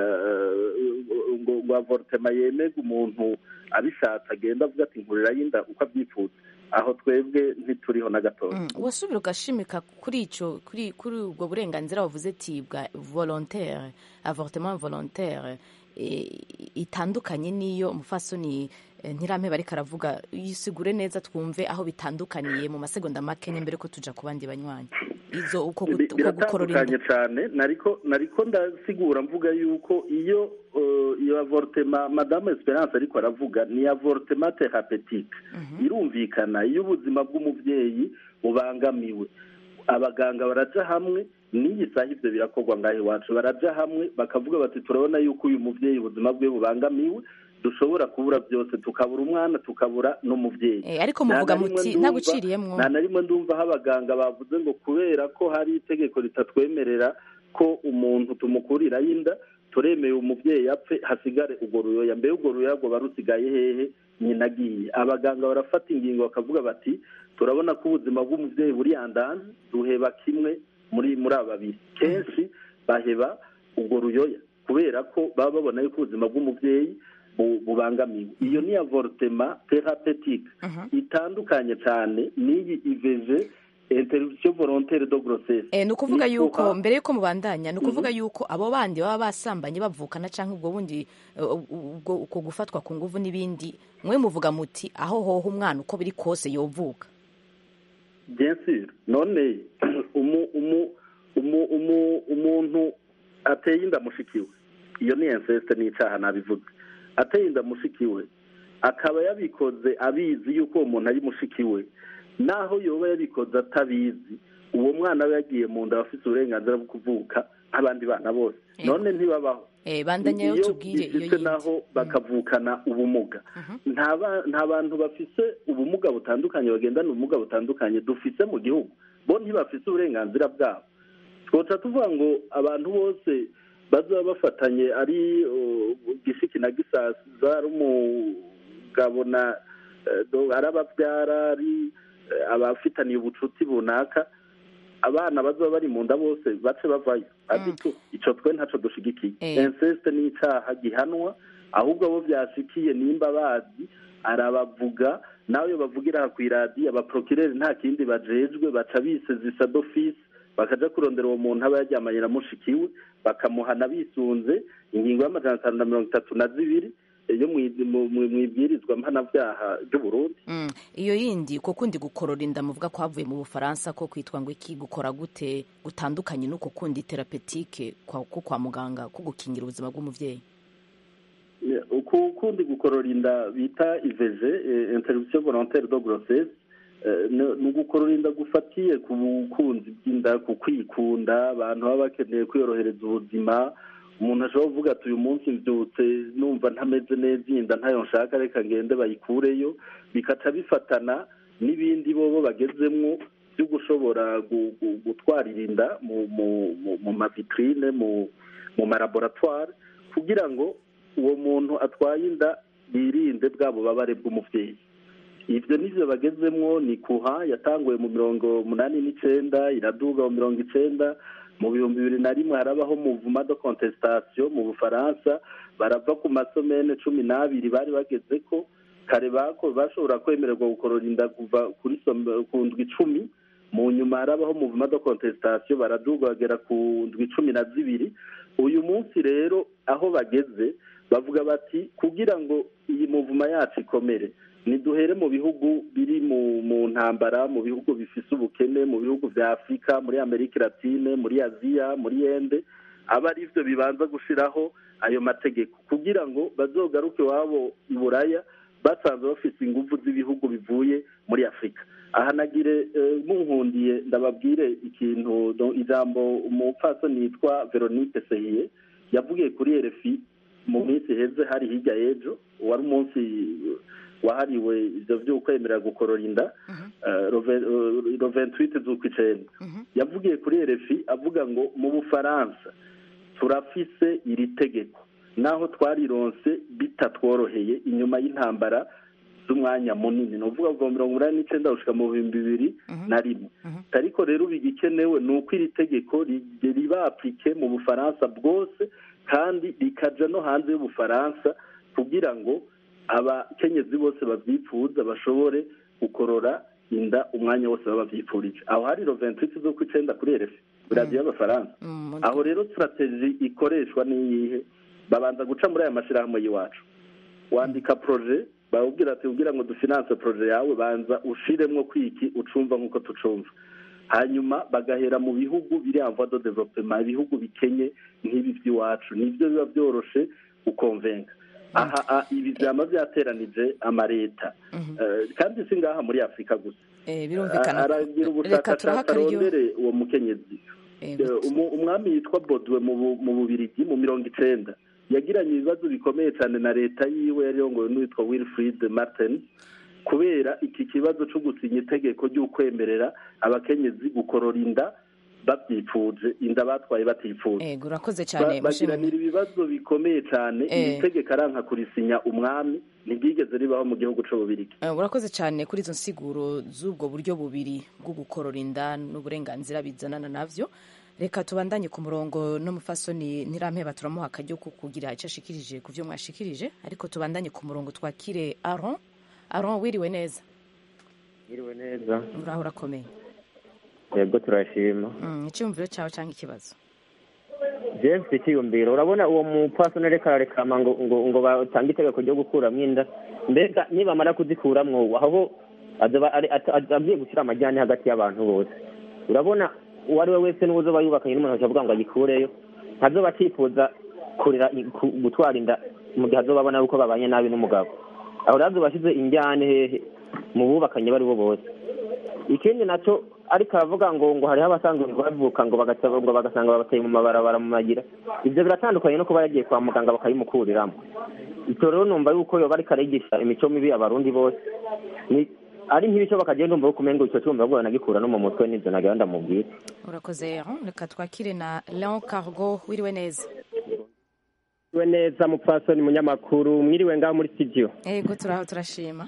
ngo avortema yemega umuntu abishatse agenda avuga ati nkurira y'inda uko abyifuza aho twebwe ntituriho na gatoya wasubira ugashimika kuri icyo kuri kuri ubwo burenganzira wavuze ati bwa volontaire avortement volontaire itandukanye n'iyo umufasoni ntirampeba ariko aravuga yisigure neza twumve aho bitandukaniye mu masegonda make mbere ko tuja ku bandi banywanyi izo uko biratandukanye cyane nariko nariko ndasigura mvuga yuko iyo iyo avortema madame esperance ariko aravuga ni avortema thérapeutique irumvikana iyo ubuzima bw'umubyeyi bubangamiwe abaganga baraja hamwe n'iyi saha ibyo birakorwa ngaho iwacu baraja hamwe bakavuga bati turabona yuko uyu mubyeyi ubuzima bwe bubangamiwe dushobora kubura byose tukabura umwana tukabura n'umubyeyi ariko muvuga muti ntaguciriyemwo nta na rimwe ndumva aho abaganga bavuze ngo kubera ko hari itegeko ritatwemerera ko umuntu tumukuriraho inda turemeye umubyeyi apfe hasigare urwo ruyoya mbere urwo ruyoya rwoba rusigaye hehe nyina agiye abaganga barafata ingingo bakavuga bati turabona ko ubuzima bw'umubyeyi buri yandanze duheba kimwe muri muri aba babiri kenshi baheba urwo ruyoya kubera ko baba babona yuko ubuzima bw'umubyeyi bubangamiwe iyo ni avortema thérapeutique itandukanye cyane n'iyi iveje interruption volontaire de grossesse ni ukuvuga yuko mbere yuko mubandanya ni ukuvuga yuko abo bandi baba basambanye bavukana cyangwa ubwo bundi uko gufatwa ku nguvu n'ibindi mwe muvuga muti aho hoho umwana uko biri kose yovuka bien sûr none umuntu ateye inda mushikiwe iyo ni inceste ni icyaha nabivuze ateye inda mushikiwe akaba yabikoze abizi yuko uwo muntu ari mushikiwe naho yoba yabikoze atabizi uwo mwana we yagiye mu nda afite uburenganzira bwo kuvuka nk'abandi bana bose none ntibabaho bandanya iyo tubwire iyo bifite yindi naho bakavukana ubumuga nta ba- nta bantu bafise ubumuga butandukanye bagendana ubumuga butandukanye dufise mu gihugu bo ntibafise uburenganzira bwabo twoca tuvuga ngo abantu bose bazaba bafatanye ari uh, gishiki na gisasi ari umugabo na eh, do- ari ababyara ari eh, abafitaniye ubucuti runaka abana bazaba bari mu nda bose bace bavayo aditu ico twe ntaco dushigikiye Eh. inceste ni icaha gihanwa ahubwo abo vyashikiye nimba bazi arabavuga nawe bavugira aha kw'iradiyo abaprokireri nta kindi bajejwe baca bisezisa d'office bakaja kurondera uwo muntu aba yaryamanye na mushikiwe bakamuhana bisunze ingingo y'amajana atanu na mirongo itatu na zibiri yo mwi- mu- mu- mw'ibwirizwa mpanavyaha ry'uburundi Mm, iyo yindi uko kundi gukorora inda muvuga ko havuye mu bufaransa ko kwitwa ngo iki gukora gute gutandukanye n'uko kundi terapetike kwa, ko kwa muganga ko gukingira ubuzima bw'umuvyeyi uku kundi gukorora inda bita iveje eh, interruption volontaire de grossesse ni ugukororinda gufatiye ku bukunzi bw'inda ku kwikunda abantu baba bakeneye kwiyorohereza ubuzima umuntu ashobora kuvuga ati uyu munsi mbyutse numva ntameze neza iyi nda ntayo nshaka reka ngende bayikureyo bikaca bifatana n'ibindi bobo bagezemwo byo gushobora gutwarira inda mu mavitrine mu maraboratware kugira ngo uwo muntu atwaye inda yirinde bwa bubabare bw'umubyeyi ibyo nibyo bagezemwo ni kuha yatanguye mu mirongo umunani n'icyenda iraduga mu mirongo icyenda mu bihumbi bibiri na rimwe harabaho muvuma de contestation mu bufaransa barava ku masomene cumi n'abiri bari bageze ko kare bashobora kwemererwa gukorora inda kuva kuri ku ndwi icumi mu nyuma harabaho muvuma de contestation baraduga bagera ku ndwi cumi na zibiri uyu munsi rero aho bageze bavuga bati kugira ngo iyi muvuma yacu ikomere niduhere mu bihugu biri mu ntambara mu bihugu bifise ubukene mu bihugu bya afurika muri amerika latine muri aziya muri yende aba ari byo bibanza gushyiraho ayo mategeko kugira ngo bazogaruke iwabo i buraya basanze bafite ingufu z'ibihugu bivuye muri afurika aha nagire munkundiye ndababwire ikintu ijambo umupfasoni yitwa veronique sehiye yavugiye kuri rfi mu minsi iheze hari hirya y'ejo wari umunsi wahariwe ibyo byo kwemerera gukorora inda roventwite z'ukwicenda yavugiye kuri rfi avuga ngo mu bufaransa turafise iri tegeko naho twarironse bitatworoheye inyuma y'intambara z'umwanya munini ni ukuvuga ngo mirongo inani n'icyenda gushyika mu bihumbi bibiri na rimwe ariko rero bigikenewe ni uko iri tegeko riba apurike mu bufaransa bwose kandi rikajya no hanze y'ubufaransa kugira ngo abakenyezi bose babyifuza bashobore gukorora inda umwanya wose baba babyifurije aho hari roventwiti zo ku icyenda kuri erefi radiyo y'abafaransa aho rero sitarategi ikoreshwa n'iyihe babanza guca muri aya mashyirahamwe y'iwacu wandika poroje bawubwira ati ubwira ngo dufinanse poroje yawe banza ushiremo kwiki ucumva nk'uko tucumva hanyuma bagahera mu bihugu biri amva do developema ibihugu bikenye nk'ibi by'iwacu nibyo biba byoroshe gukonvenga aha ibi byaba byateranije amaleta kandi si ngaha muri afurika gusa aragira ubushakashatsi arondere uwo mukenyezi umwami yitwa bodwe mu bubirigi mu mirongo icyenda yagiranye ibibazo bikomeye cyane na leta yiwe yari yongowe n'uwitwa wilfrid martin kubera iki kibazo cyo gusinya itegeko ry'ukwemerera abakenyezi gukorora inda babyifuje inda batwaye batifuje ego urakoze cyane bagiranira ibibazo bikomeye cyane iri tegeko aranka kurisinya umwami ntibwigeze ribaho mu gihugu cy'ububirigi urakoze cyane kuri izo nsiguro z'ubwo buryo bubiri bwo gukorora inda n'uburenganzira bizanana nabyo reka tubandanye ku murongo n'umufasoni ntirampeba turamuha akaryo ko kugira icyo ashikirije ku byo mwashikirije ariko tubandanye ku murongo twakire aron aron wiriwe neza wiriwe neza uraho urakomeye yego turashima icyumviro cyawe cyangwa ikibazo jewe mfite icyiyumviro urabona uwo mupfasoni ariko ararekama ngo ngo ngo batange itegeko ryo gukuramo inda mbega nibamara kuzikuramwo aho agiye gushyira amajyane hagati y'abantu bose urabona uwo ari we wese n'uwo uzoba yubakanye n'umuntu akavuga ngo agikureyo ntazoba atifuza kurera gutwara inda mu gihe azoba abona yuko babanye nabi n'umugabo aho rero azoba ashyize injyane hehe mu bubakanye bari bo bose ikindi nacyo ariko aravuga ngo ngo hariho abasanzwe bavuka ngo ngo bagasanga babateye mu mabarabara mu magira ibyo biratandukanye no kuba yagiye kwa muganga bakayimukuriramo icyo rero numva yuko yoba ariko arigisha imico mibi abarundi bose ari nk'ibicyo bakagenda umva kumenga icyo cyumba ahubwo banagikura no mu mutwe n'ibyo nagira ndamubwira urakoze reka twakire na leon cargo wiriwe neza wiriwe neza mupfasoni munyamakuru mwiriwe ngaho muri studio yego turaho turashima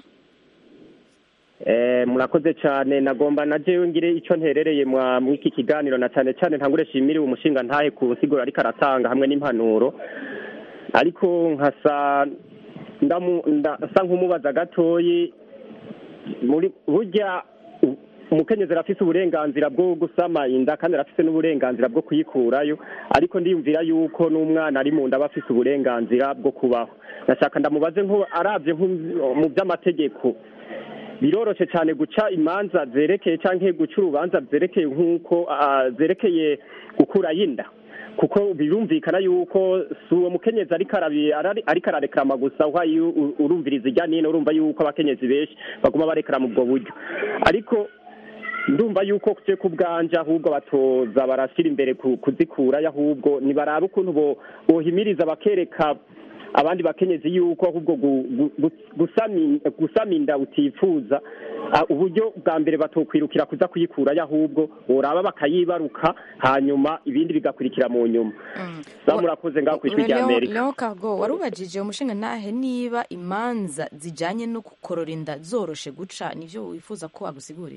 murakoze cyane nagomba na jewe ngire icyo nterereye muri iki kiganiro na cyane cyane ntangure shimiriwe umushinga ntahe ku nsiguro ariko aratanga hamwe n'impanuro ariko nkasa ndasa nk'umubaza gatoyi muri burya umukenyezi arafise uburenganzira bwo gusama inda kandi arafise n'uburenganzira bwo kuyikurayo ariko ndiyumvira yuko n'umwana ari mu nda aba afise uburenganzira bwo kubaho nashaka ndamubaze nko arabye mu by'amategeko biroroshe cyane guca imanza zerekeye cyangwa guca urubanza zerekeye nk'uko zerekeye gukurayo inda kuko birumvikana yuko si uwo mukenyezi ariko arabi- arari- ariko ararekarama gusa uhaye u- urumviriza ijya nino urumva yuko abakenyezi benshi baguma barekarama ubwo buryo ariko ndumva yuko je ku bwanje ahubwo batoza barashyira imbere ku- kuzikurayo ahubwo nibarabe ukuntu bo- bohimiriza bakereka abandi bakenyezi yuko ahubwo gu- gu- gu- gusami- gusama inda utifuza ah, uburyo bwa mbere batokwirukira kuza kuyikurayo ahubwo boraba bakayibaruka hanyuma ibindi bigakurikira mu nyuma za murakoze ngaho ku ijwi rya Leo- amerika Leo Cargo warubajije umushinga ntahe niba imanza zijanye no gukorora inda zoroshe guca nivyo wifuza ko agusigurira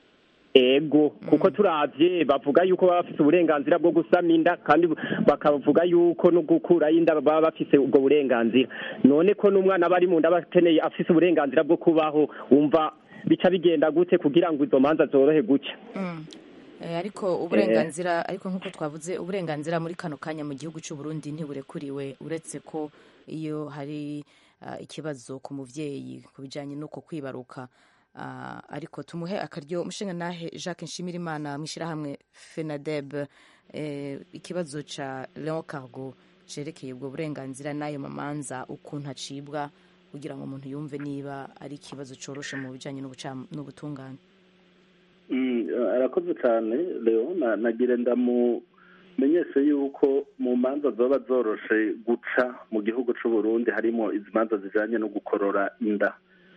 ego kuko turavye bavuga yuko baba bafise uburenganzira bwo gusama inda kandi bakavuga yuko no gukurayo inda baba bafise ubwo burenganzira none ko n'umwana aba ari mu nda aba akeneye afise uburenganzira bwo kubaho wumva bica bigenda gute kugira ngo izo manza zorohe guca Mm. Eh, ariko uburenganzira ariko nk'uko twavuze uburenganzira muri kano kanya mu gihugu cy'u Burundi ntiburekuriwe uretse ko iyo hari ah, ikibazo ku muvyeyi ku bijanye n'uko kwibaruka Ah, ariko tumuhe akaryo umushinga nahe Jacques Nshimirimana mw'ishirahamwe FENADEB eh, ikibazo ca Leon Cargo cerekeye ubwo burenganzira n'ayo mamanza ukuntu acibwa kugira ngo umuntu yumve niba ari ikibazo coroshe mu bijanye n'ubuca- n'ubutungane Mm, arakoze cyane leo na- nagira ndamumenyeshe yuko mu manza zoba zoroshe guca mu gihugu cy'u Burundi harimo izi manza zijanye no gukorora inda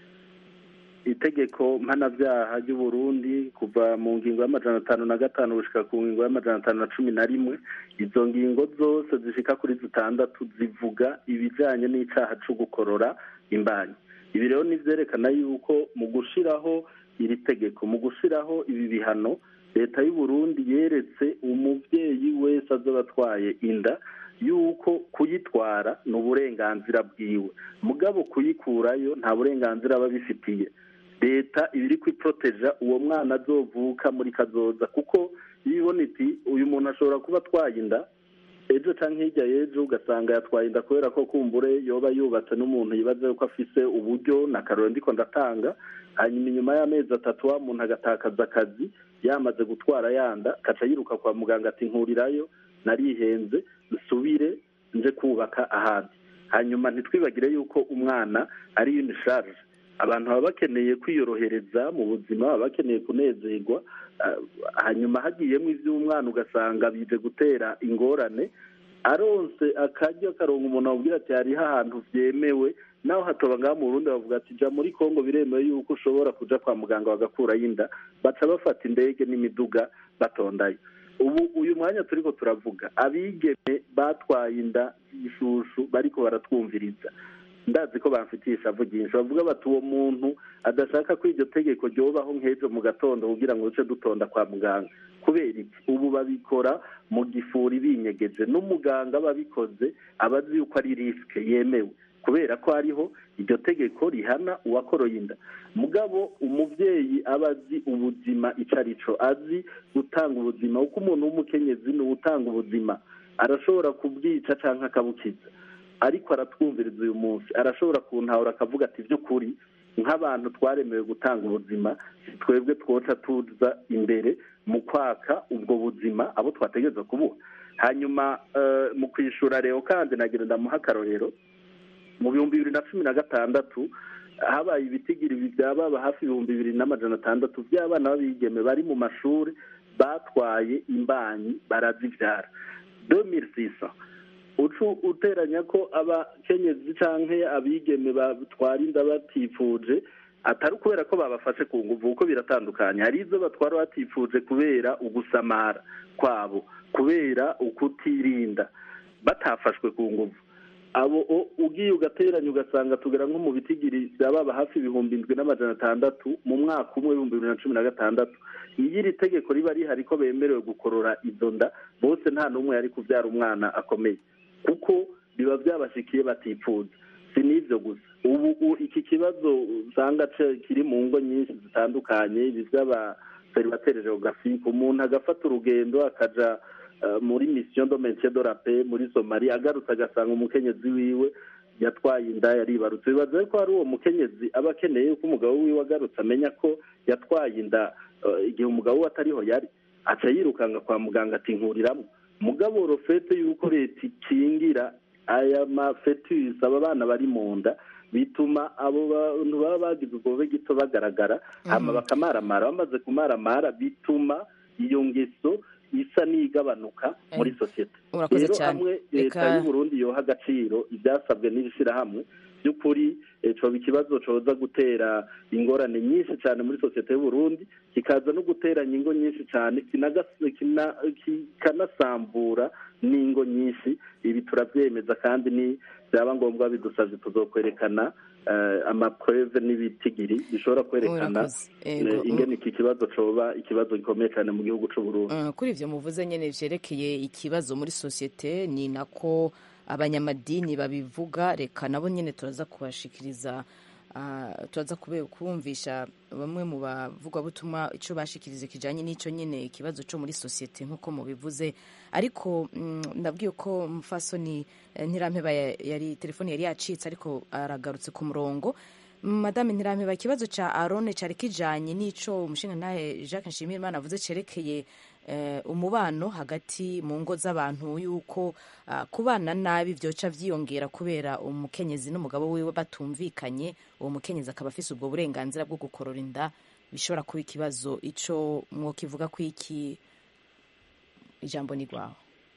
itegeko mpanabyaha ry'u Burundi kuva mu ngingo y'amajana atanu na gatanu gushika ku ngingo y'amajana atanu na cumi na rimwe izo ngingo zose zishika kuri zitandatu zivuga ibijanye n'icaha co gukorora imbanyi ibi rero nivyerekana yuko mu gushiraho iri tegeko mu gushiraho ibi bihano leta y'u Burundi yeretse umuvyeyi wese azoba atwaye inda yuko kuyitwara ni uburenganzira bwiwe mugabo kuyikurayo nta burenganzira aba abifitiye leta iba iri kwiporoteja uwo mwana azovuka muri kazoza kuko iyo ibona iti uyu muntu ashobora kuba atwaye inda ejo cyangwa hirya y'ejo ugasanga yatwaye inda kubera ko kumbure yoba yubatse n'umuntu yibaza yuko afise uburyo na karoro ndiko ndatanga hanyuma inyuma y'amezi atatu wa muntu agatakaza akazi yamaze gutwara yanda akaca yiruka kwa muganga ati nkurirayo narihenze nsubire nje kubaka ahandi hanyuma ntitwibagire yuko umwana ari unisharge abantu baba bakeneye kwiyorohereza mu buzima baba bakeneye kunezerwa ah, hanyuma hagiyemo iby'umwana ugasanga bije gutera ingorane aronse akaryo karonka umuntu amubwira ati hariho ahantu byemewe naho hatoba ngaha mu Burundi bavuga ati jya muri Kongo biremewe yuko ushobora kuja kwa muganga bagakurayo inda baca bafata indege n'imiduga batondayo ubu uyu mwanya turiko turavuga abigeme batwaye inda y'ishushu bariko baratwumviriza ndazi ko bamfitiye ishavu ryinshi bavuga bati uwo muntu adashaka ko iryo tegeko ryobaho nk'ejo mu gatondo kugira ngo duce dutonda kwa muganga kubera iki ubu babikora mu gifuri binyegeje n'umuganga babikoze aba azi yuko ari risike yemewe kubera ko hariho iryo tegeko rihana uwakoroye inda mugabo umubyeyi aba azi ubuzima icyo ari cyo azi gutanga ubuzima kuko umuntu w'umukenyezi ni uwutanga ubuzima arashobora kubwica cyangwa akabukiza ariko aratwumviriza uyu munsi arashobora kuntahura akavuga ati by'ukuri nk'abantu twaremewe gutanga ubuzima si twebwe twoca tuza imbere mu kwaka ubwo buzima abo twategereza kubuha hanyuma eh, mu kwishura rero kandi nagira ndamuha akarorero mu bihumbi bibiri na cumi na gatandatu habaye ibitigiri byababa hafi ibihumbi bibiri n'amajana atandatu by'abana b'abigeme bari mu mashuri batwaye imbanyi barazibyara domirisisa ucu uteranya ko abakenyezi canke abigeme batwara inda batifuje atari ukubera ko babafashe ku nguvu kuko biratandukanye hari izo batwara batifuje kubera ugusamara kwabo kubera ukutirinda batafashwe ku nguvu abo o- ugiye ugateranya ugasanga tugera nko mu bitigiri byababa hafi ibihumbi indwi n'amajana atandatu mu mwaka umwe w'ibihumbi bibiri na cumi na gatandatu iyo iri tegeko riba rihari ko bemerewe gukorora izo nda bose nta n'umwe yari kubyara umwana akomeye kuko biba byabashikiye batipfuza si n'ibyo gusa ubu u- iki kibazo usanga ce- kiri mu ngo nyinshi zitandukanye ibi by'abaseribateri geographique umuntu agafata urugendo akaja eh, muri mission do maintien de la paix muri Somalia agarutse agasanga umukenyezi wiwe yatwaye inda yaribarutse bibaza ko hari uwo mukenyezi aba akeneye ko umugabo wiwe agarutse amenya ko yatwaye inda eh, igihe umugabo we atariho yari aca yirukanga kwa muganga ati nkuriramwo mugabo rofete y'uko leta ikingira aya mafetus aba bana bari mu nda bituma abo bantu baba bagize ubwobe gito bagaragara hama bakamaramara bamaze kumaramara bituma iyo ngeso isa n'igabanuka muri sosiyete urakoze rero cyane. hamwe leta Reka- y'u Burundi yoha agaciro ibyasabwe n'iri shyirahamwe by'ukuri eh, coba ikibazo coza gutera ingorane nyinshi cyane muri sosiyete y'u Burundi kikaza no guteranya ingo nyinshi cyane kinagas- kina- kikanasambura n'ingo nyinshi ibi turabyemeza kandi ni byaba ngombwa bidusabye tuzokwerekana eh, amapreve n'ibitigiri bishobora kwerekana Urakoze. eh, Ego, ingene iki kibazo coba ikibazo gikomeye cyane mu gihugu c'u Burundi Uh, kuri ivyo muvuze nyene vyerekeye ikibazo muri sosiyete ni nako abanyamadini babivuga reka nabo nyene turaza kubashikiriza uh, turaza kube- kubumvisha bamwe mu bavugwabutumwa ico bashikiriza kijanye n'ico nyene ikibazo co muri sosiyete nk'uko mubivuze ariko mm, ndabwiye ko mufasoni eh, ntirampeba ya- yari telefoni yari yacitse ariko aragarutse ku murongo madame ntirampeba ikibazo ca arone cari kijanye n'ico umushingantahe jacques nshimirimana avuze cerekeye eh, umubano hagati mu ngo z'abantu yuko ah, kubana nabi vyoca vyiyongera kubera umukenyezi n'umugabo wiwe batumvikanye uwo mukenyezi akaba afise ubwo burenganzira bwo gukorora inda bishobora kuba ikibazo ico mwokivuga ko iki ijambo ni rwawe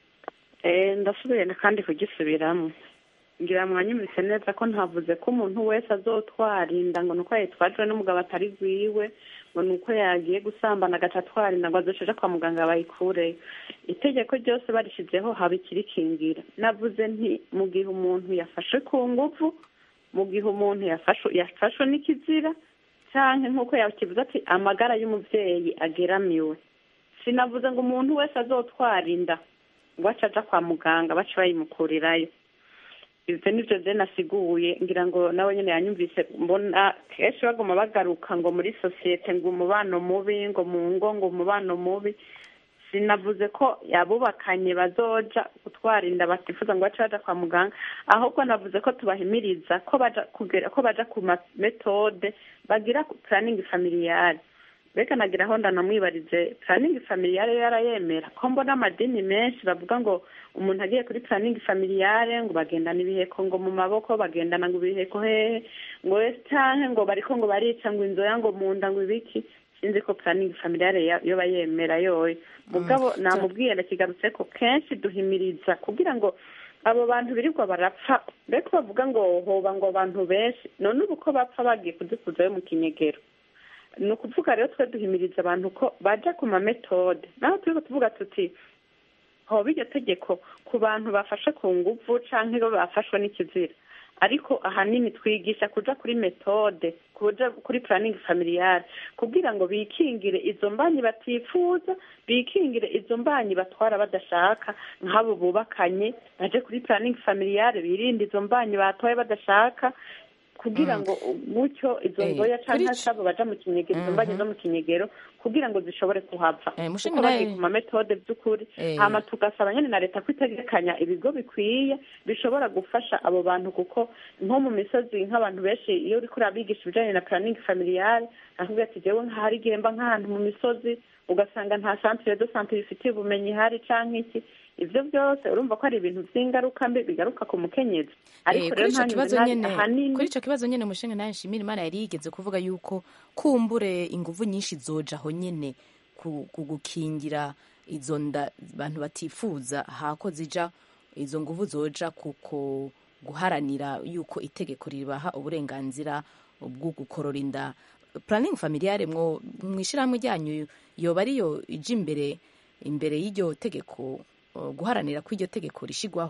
Eh, ndasubiye kandi kugisubiramo ngira mwanyumvise neza ko ntavuze ko umuntu wese azotwara inda ngo nuko yitwajwe n'umugabo atari gwiwe ngo nuko yagiye gusambana agaca atwara inda ngo azoce aja kwa muganga bayikureyo itegeko ryose barishizeho haba ikirikingira navuze nti mu gihe umuntu yafashe ku nguvu mu gihe umuntu yafashwe yafashwe n'ikizira canke nk'uko yakivuze ati amagara y'umuvyeyi ageramiwe sinavuze ngo umuntu wese azotwara inda ngo aca aja kwa muganga baca bayimukurirayo ivyo nivyo vyo nasiguye ngira ngo nawe nyene yanyumvise mbona kenshi baguma bagaruka ngo muri sosiyete ngo umubano mubi ngo mu ngo ngo umubano mubi sinavuze ko yabubakanye bazoja gutwara inda batifuza ngo bace baja kwa muganga ahubwo navuze ko tubahimiriza ko baja kugera ko baja ku ma metode bagira planning familiale mbega nagira aho ndanamwibarize planning familiale yarayemera ko mbona amadini menshi bavuga ngo umuntu agiye kuri planning familiale ngo bagendana ibiheko ngo mu maboko bagendana ngo ibiheko hehe ngo canke ngo bariko ngo barica ngo inzoya ngo mu nda ngo ibiki sinzi ko planning familiale ya- yoba yemera yoyo mugabo namubwiye ndakigarutse ko kenshi duhimiriza kugira ngo abo bantu birirwa barapfa mbega bavuga ngo hoba ngo abantu benshi none ubu ko bapfa bagiye kuzikuzayo mu kinyegero ni ukuvuga rero twe duhimiriza abantu ko baja ku mametode naho turiko tuvuga tuti hoba iryo tegeko ku bantu bafashe ku nguvu canke bo bafashwe n'ikizira ariko ahanini twigisha kuja kuri metode kuja kuri planning familiale kugira ngo bikingire izo mbanyi batifuza bikingire izo mbanyi batwara badashaka nk'abo bubakanye baje kuri planning familiale birinde izo mbanyi batoye badashaka kugira ngo gutyo izo Eh, nzoya kuri canke ico- asabo baja mu kinyegero izo mbanyi zo mu kinyegero kugira ngo zishobore kuhava Eh, mushinga kuko nawe- bagiye ku mametode by'ukuri Eh. hama tugasaba nyene na leta ko itegekanya ibigo bikwiye bishobora gufasha abo bantu kuko nko mu misozi nk'abantu benshi iyo uriko urabigisha ibijanye na planning familiale akubwira ati jewe nkahari igihe mba nk'ahantu mu misozi ugasanga nta centre de santé bifitiye ubumenyi ihari canke iki ivyo byose urumva ko ari ibintu vy'ingaruka mbi bigaruka ku mukenyezi Eh, ariko kuri rero ico nta kibazo nyuma nyene ahanini kuri ico kibazo nyene mushinga nawe nshimira imana yari yigeze kuvuga yuko kumbure inguvu nyinshi zoja aho nyene ku ku gukingira izo nda abantu batifuza hako zija izo nguvu zoja kuko guharanira yuko itegeko ribaha uburenganzira bwo gukorora inda planning familiale mwo mwishirahamwe ryanyu yoba ariyo ija imbere imbere y'iryo tegeko uh, guharanira ko iryo tegeko rishigwaho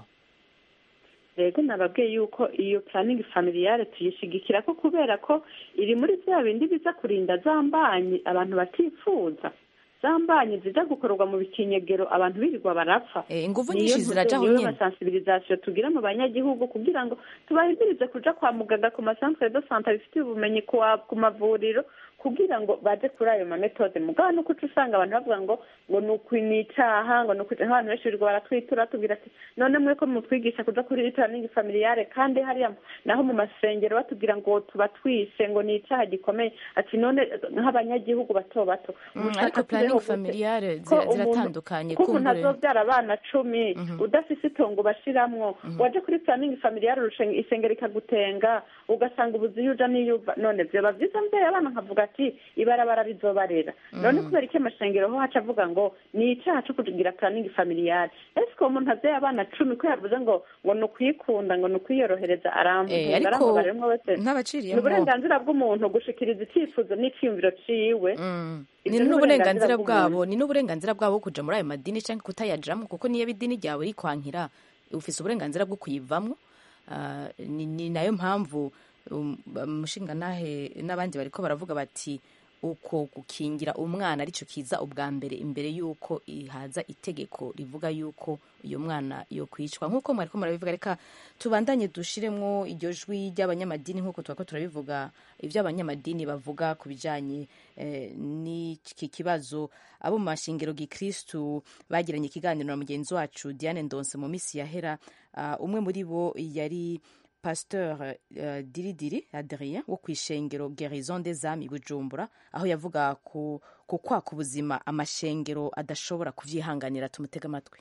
rego nababwiye yuko iyo planning familiale tuyishigikira ko kubera ko iri muri bya bindi biza kurinda za mbanyi abantu batifuza za mbanyi ziza gukorerwa mu bikinyegero abantu birirwa barapfa Eh, inguvu Niyo nyinshi ntuze- ziraja aho niyo nyene masensibilisation tugira mu banyagihugu kugira ngo tubahimirize kuja kwa muganga ku masantere de sante bifitiye ubumenyi ku wa- ku mavuriro kugira ngo baje kuri ayo mametode mugabo nuko uca usanga abantu bavuga ngo ngo ni uku ni icaha ngo ni uku nk'abantu benshi birirwa baratwitura tubwira ati none mwe ko mutwigisha kuja kuri itaningi familiyare kandi hariya naho mu masengero batubwira ngo tuba twishe ngo ni icaha gikomeye ati none nk'abanyagihugu bato bato Mm, mushaka ariko tubeho planning gute? familiare Ko zira- umuntu- ziratandukanye ko umuntu kumbure. azobyara abana cumi udafise itongo bashiramwo waje kuri planning familiare urusenge- isengero ikagutenga ugasanga ubuzi iyo uja n'iyo uva none vyoba vyiza mbere abana nkavuga ati ibarabara bizobarera none kubera iki amashengero ho haca avuga ngo ni icaha co kugira planning familiare ese uwo muntu avyaye abana cumi ko yavuze ngo ngo ni ukwikunda ngo ni ukwiyorohereza Eh, arampunga ariko arampamagara rimwe wese ntabaciriyemo. ni uburenganzira bw'umuntu gushikiriza icyifuzo n'iciyumviro ciwe ni Ivyo n'uburenganzira bw'umuntu. bwabo ni n'uburenganzira bwabo kuja muri ayo madini cyangwa kutayajamwo kuko niyo idini ryawe rikwankira ufise uburenganzira bwo kuyivamwo Ah, ni, ni nayo mpamvu um, umushingantahe n'abandi bariko baravuga bati uko gukingira umwana arico kiza ubwa mbere imbere y'uko ihaza itegeko rivuga y'uko uyo mwana yo kwicwa nk'uko mwariko murabivuga reka tubandanye dushiremwo iryo jwi ry'abanyamadini nk'uko twako turabivuga ibyo abanyamadini bavuga ku bijanye eh, n'iki kibazo abo mu mashingiro gikristu bagiranye ikiganiro na mugenzi wacu diane ndonse mu misi yahera Ah, umwe muri bo yari pasteur uh, diridiri adrien wo ku ishengero gerison des âmes i bujumbura aho yavuga ku, ku kwaka ubuzima amashengero adashobora kuvyihanganira tumutega amatwi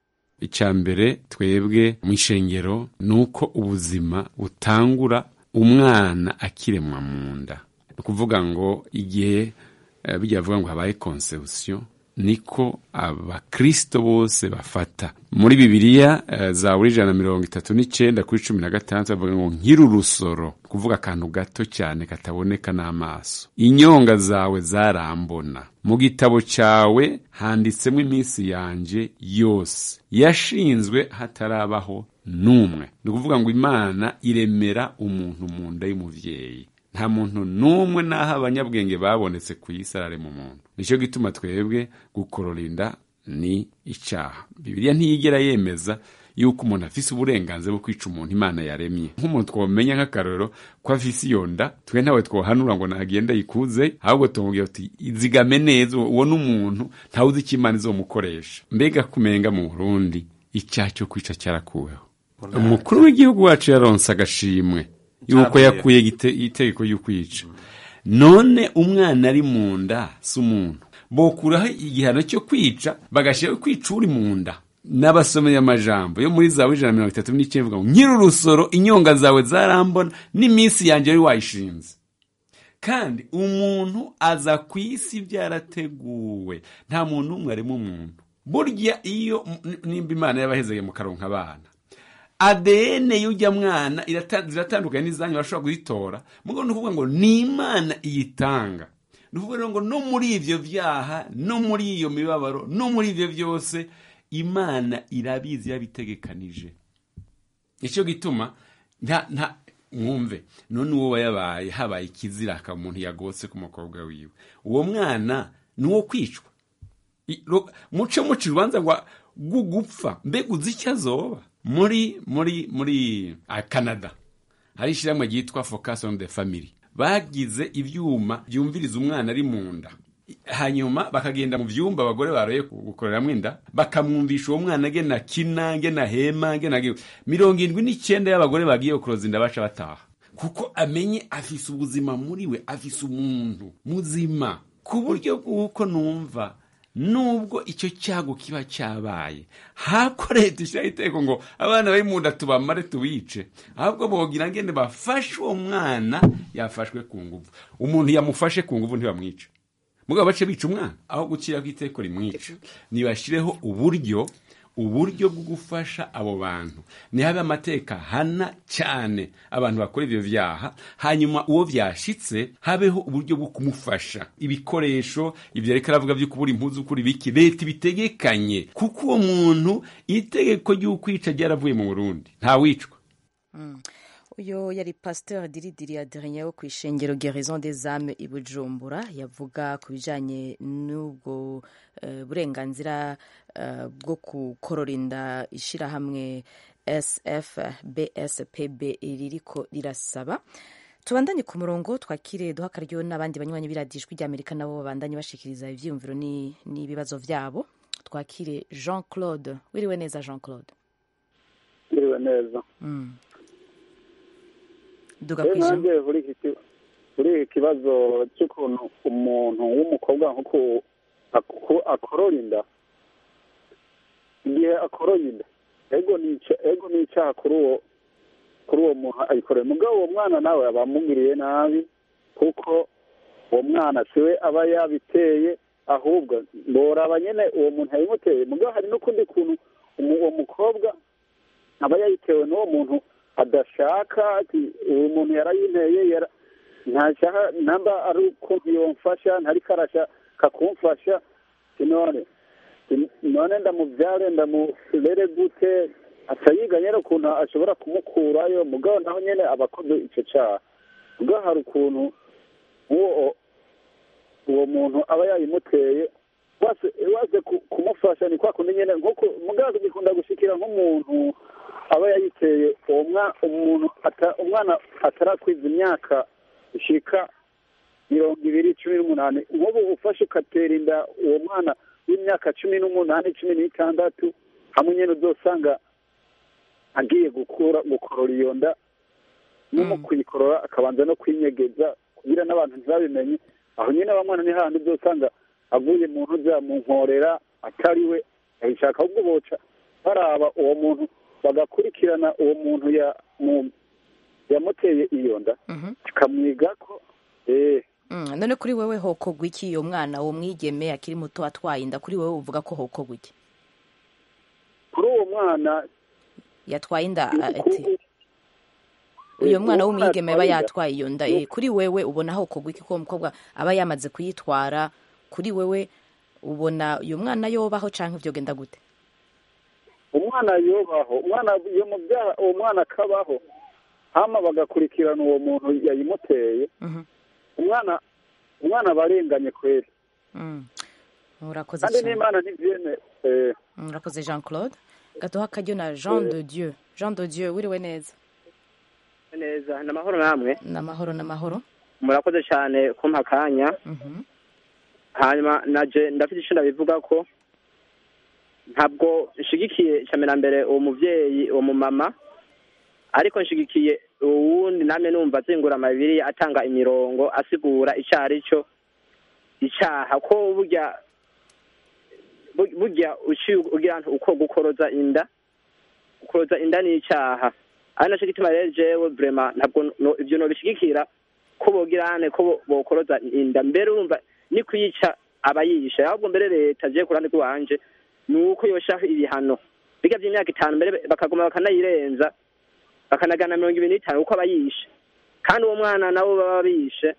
icya mbere twebwe mu ishengero ni uko ubuzima butangura umwana akiremwa mu nda ni ukuvuga ngo igihe eh, bijya bavuga ngo habaye conception niko abakristo bose bafata muri bibiliya eh, zaburi ijana na mirongo itatu n'icyenda kuri cumi na gatandatu bavuga ngo nkiri urusoro kuvuga akantu gato cyane kataboneka n'amaso inyonga zawe zarambona mu gitabo cyawe handitsemo iminsi yanje yose yashinzwe hatarabaho n'umwe ni ukuvuga ngo imana iremera umuntu mu nda y'umuvyeyi nta muntu n'umwe n'aho abanyabwenge babonetse ku isi ararema umuntu nicyo gituma twebwe gukorora inda ni icyaha bibiliya ntiyigera yemeza yuko umuntu afise uburenganzira bwo kwica umuntu imana yaremye nk'umuntu twamenya nk'akarorero ko afise iyo nda twe ntawe twohanura ngo nagenda yikuze ahubwo tumubwira uti izigame neza uwo ni umuntu ntawe uzi icyo imana izomukoresha mbega kumenga mu burundi icyaha cyo kwica cyarakuweho umukuru w'igihugu wacu yaronse agashimwe yuko yakuye igite- itegeko y'ukwica none umwana ari mu nda si umuntu bokuraho igihano cyo kwica bagashyiraho kwica uri mu nda n'abasomeye amajambo yo muri zawe ijana na mirongo itatu n'icyenda ivuga ngo nkiri urusoro inyonga zawe zarambona n'iminsi yanjye wari wayishinze kandi umuntu aza ku isi byarateguwe nta muntu n'umwe arimo umuntu burya iyo n- nimba imana yabahezeye mu karonka abana ADN y'ujya mwana irata- ziratandukanye n'izanyu bashobora kuzitora mugo ni ukuvuga ngo ni imana iyitanga ni ukuvuga rero ngo no muri ibyo byaha no muri iyo mibabaro no muri ibyo byose imana irabizi yabitegekanije nicyo gituma nta nta mwumve none uwo wayabaye habaye ikizira akaba umuntu yagotse ku mukobwa wiwe uwo mwana ni uwo kwicwa I- ro- muce muca urubanza rwa gupfa mbega uzi icyo azoba muri muri muri ah, canada hari ishyirahamwe ryitwa focus on the family bagize ibyuma byumviriza umwana ari mu nda hanyuma bakagenda mu byumba abagore baroye gukoreramo inda bakamwumvisha uwo mwana agena akina agena ahema agena agiye mirongo irindwi n'icyenda y'abagore bagiye kuroza inda baca bataha kuko amenye afise ubuzima muri we afise umuntu muzima ku buryo bw'uko numva nubwo icyo cyago kiba cyabaye hako leta ishyiraho iteko ngo abana bari mu nda tubamare tubice ahubwo bogira ngende bafashe uwo mwana yafashwe ku nguvu umuntu yamufashe ku nguvu ntibamwice mugabo bace bica umwana aho gukira ku iteko rimwica nibashyireho uburyo uburyo bwo gufasha abo bantu nihabe amateka hana cyane abantu bakora ibyo byaha hanyuma uwo byashitse habeho uburyo bwo kumufasha ibikoresho ibyo reka aravuga byo kubura impuzu kuri biki leta ibitegekanye kuko uwo muntu itegeko ry'ukwica ryaravuye mu burundi ntawicwa uyo yari pasteur diridiri adrien wo ku ishengero gerison des âmes i bujumbura yavuga ku bijanye n'ubwo eh, burenganzira eh, bwo gukorora inda ishirahamwe sf bspb ririko rirasaba tubandanye ku murongo twakire duha akaryo n'abandi banywanyi b'iradijwi ry'amerika nabo babandanye bashikiriza ivyiyumviro ni- n'ibibazo vyabo twakire jean claude wiriwe neza jean claude Ngiriwe neza mm. duga rero kw'ijambo nanjye kuri iki ki- kuri iki kibazo cy'ukuntu umuntu w'umukobwa nk'uko aku- akorora inda igihe akoroye inda ego ni ica- ego ni icyaha kuri uwo kuri uwo muntu ayikoreye mugabo uwo mwana nawe aba amugiriye nabi kuko uwo mwana siwe aba yabiteye ahubwo boraba nyene uwo muntu yabimuteye mugabo hari n'ukundi kuntu umu- uwo mukobwa aba yayitewe n'uwo muntu adashaka ati uwo muntu yarayinteye yara ntashaka namba ari ukuntu yomfasha ntariko arashaka kumfasha none none ndamuvyare ndamurere gute atayiga nyene ukuntu ashobora kumukurayo mugabo naho nyene aba akoze ico caha mugabo hari ukuntu uwo uwo muntu aba yayimuteye wase waze ku- kumufasha ni kwa kundi nyene nkuko mugabo bikunda gushikira nk'umuntu aba yayiteye uwo mwa umuntu ata- umwana atarakwiza imyaka ishika mirongo ibiri cumi n'umunani nk'ubu ufashe ugatera inda uwo mwana w'imyaka cumi n'umunani cumi n'itandatu hamwe nyene uzosanga agiye gukura gukorora iyo nda no mu kuyikorora akabanza no kwinyegeza kugira n'abantu ntibabimenye aho nyine wa mwana ni hahandi uzosanga avuye mu ntuza mu nkorera atari we yabishaka ahubwo boca baraba uwo muntu bagakurikirana uwo muntu ya mu yamuteye iyo nda tukamwiga ko eh Mm, none kuri wewe hokogwa iki iyo mwana uwo mwigeme akiri muto atwaye inda kuri wewe uvuga ko hokogwa iki kuri uwo mwana yatwaye inda a- ati uyo mwana uwo w'umwigeme aba atwaye inda. yatwaye iyo nda eh, kuri wewe ubona hokogwa iki ko uwo mukobwa aba yamaze kuyitwara kuri wewe ubona uyo mwana yobaho canke vyogenda gute umwana yobaho umwana iyo mubyaha uwo mwana akabaho hama bagakurikirana uwo muntu yayimuteye umwana umwana aba arenganye kweri Mm. urakoze kandi cyane n'imana ntivyeme eh, Mm, urakoze jean claude gatoha akaryo na jean de dieu jean de dieu wiriwe neza neza ni amahoro namwe n'amahoro n'amahoro murakoze cyane kumpa akanya Mhm. hanyuma naje ndafite icyo ndabivuga ko ntabwo nshigikiye cyane mbere uwo muvyeyi uwo mumama ariko nshigikiye uwundi namwe numva azingura amabiri atanga imirongo asigura icyo ari cyo icyaha ko burya bu- burya uciye ugira nti uko gukoroza inda gukoroza inda ni icyaha ari nacyo gituma rero jewe vrema ntabwo no- ibyo nobishigikira ko bogirane ko bo- bokoroza inda mbere urumva ni kuyica abayisha ahubwo mbere leta je kurande rwanje ni uko yoshaho ibihano biga by'imyaka itanu mbere bakaguma bakanayirenza bakanagana mirongo ibiri n'itanu kuko abayishe kandi uwo mwana nabo baba bishe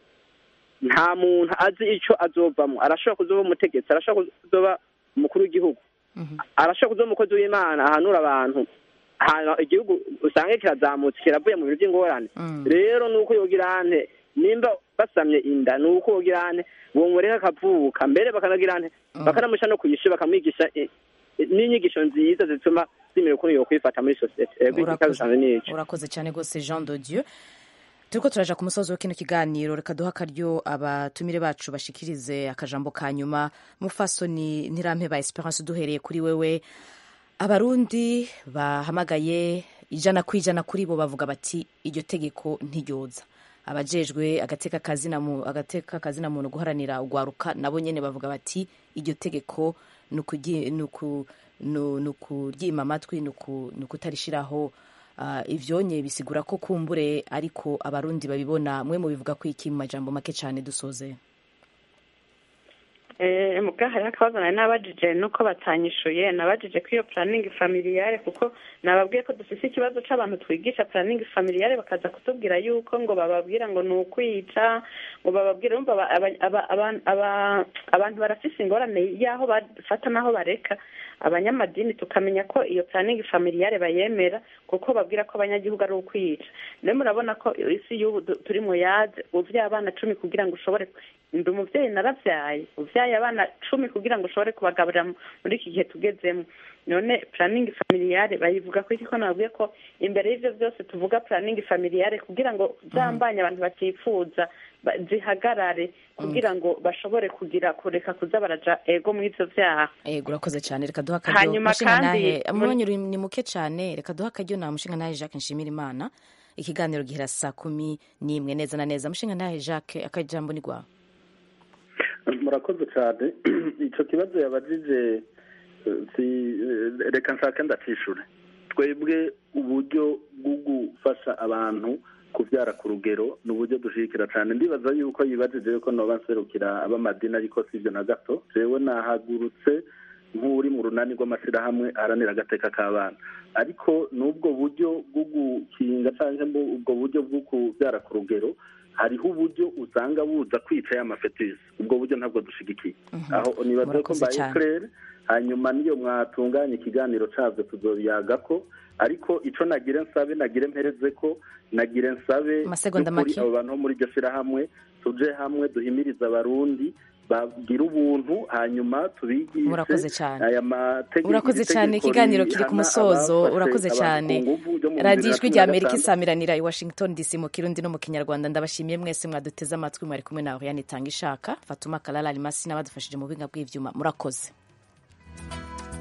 nta muntu azi ico azovamwo arashobora kuzoba umutegetsi arashobora kuzoba umukuru w'igihugu arashobora kuzoba umukozi w'imana ahanura abantu hanyuma igihugu usange kirazamutse kiravuye mu bintu by'ingorane rero ni uko yogira nte nimba basamye inda ni uko yogira nte bomureka akavuka mbere bakanagira nte bakanamusha no kuyishe bakamwigisha i- i- n'inyigisho nziza zituma zimira ukuntu yokwifata muri sosiyete ego ikibazo cyane ni ico urakoze cyane rwose jean de dieu turiko turaja ku musozi wa kino kiganiro reka duha akaryo abatumire bacu bashikirize akajambo ka nyuma mufasoni ntirampeba esperance duhereye kuri wewe abarundi bahamagaye ijana ku ijana kuri bo bavuga bati iryo tegeko ntiryoza abajejwe agateka kazina mu agateka kazina muntu guharanira ugwaruka nabo nyene bavuga bati iryo tegeko ni ukugi- ni uku- ni- ni ukuryima amatwi ni uku- ni ukutarishiraho Ah, ivyonye bisigura ko kumbure ariko abarundi babibona mwe mubivuga ko iki mu majambo make cyane dusoze Eh, muga hariho akabazo nari nabajije nuko batanyishuye nabajije ko iyo planning familiare kuko nababwiye ko dufise ikibazo c'abantu twigisha planning familiare bakaza kutubwira yuko ngo bababwira ngo ni ukwica ngo bababwira urumva aba- aba- aba- aba- aba- abantu barafise ingorane y'aho bafata n'aho bareka abanyamadini tukamenya ko iyo planning familiare bayemera kuko babwira ko abanyagihugu ari ukwica rero murabona ko isi y'ubu du- turi mu yaze uvye abana cumi kugira ngo ushobore ndi umubyeyi narabyaye ubyaye abana cumi kugira ngo ushobore kubagaburira muri iki gihe tugezemo none puraningi familiyare bayivuga ko iki ko nababwiye ko imbere y'ibyo byose tuvuga puraningi familiyare kugira ngo zambanye abantu batifuza ba- zihagarare kugira ngo bashobore kugira kureka kuza baraja ego muri ibyo byaha ego urakoze cyane reka duha akaryo Hanyuma mushingantahe kandi- umwanya uri ni muke cyane reka duha akaryo na mushingantahe jacques nshimirimana ikiganiro gihera saa kumi n'imwe neza na neza mushingantahe jacques akajambo ni rwawe murakoze cyane icyo kibazo yabajije eh, si- eh, reka nshake ndacishura twebwe uburyo bwo gufasha abantu kubyara ku rugero ni uburyo dushigikira cyane ndibaza yuko yibajije yuko noba nserukira ab'amadini ariko si ibyo na gato jewe nahagurutse nk'uri mu runani rw'amashyirahamwe aharanira agateka k'abana ariko n'ubwo buryo bwo gukinga cyangwa ubwo buryo bwo kubyara ku rugero hariho uburyo usanga buza kwica ya mafetisi ubwo buryo ntabwo dushigikiye aho nibaza ko Murakoze mbaye cyane. claire hanyuma niyo mwatunganya ikiganiro cyabyo tuzobiyaga ko ariko ico nagire nsabe nagire mpereze ko nagire nsabe Amasegonda by'ukuri make. abo bantu bo muri iryo shirahamwe tuje hamwe duhimirize abarundi bagira ubuntu hanyuma tubigishe Murakoze cyane. aya mategeko urakoze iri cyane tegeko ikiganiro kiri ku rihana musozo abafashe urakoze abantu cyane ku nguvu ryo mu radiyo bibiri na ijwi cumi rya na amerika gatanu. isamiranira i washington dc mu kirundi no mu kinyarwanda ndabashimiye mwese mwaduteze amatwi mwari kumwe nawe yanitanga ishaka fatuma kalala alimasi n'abadufashije mu buhinga bw'ibyuma murakoze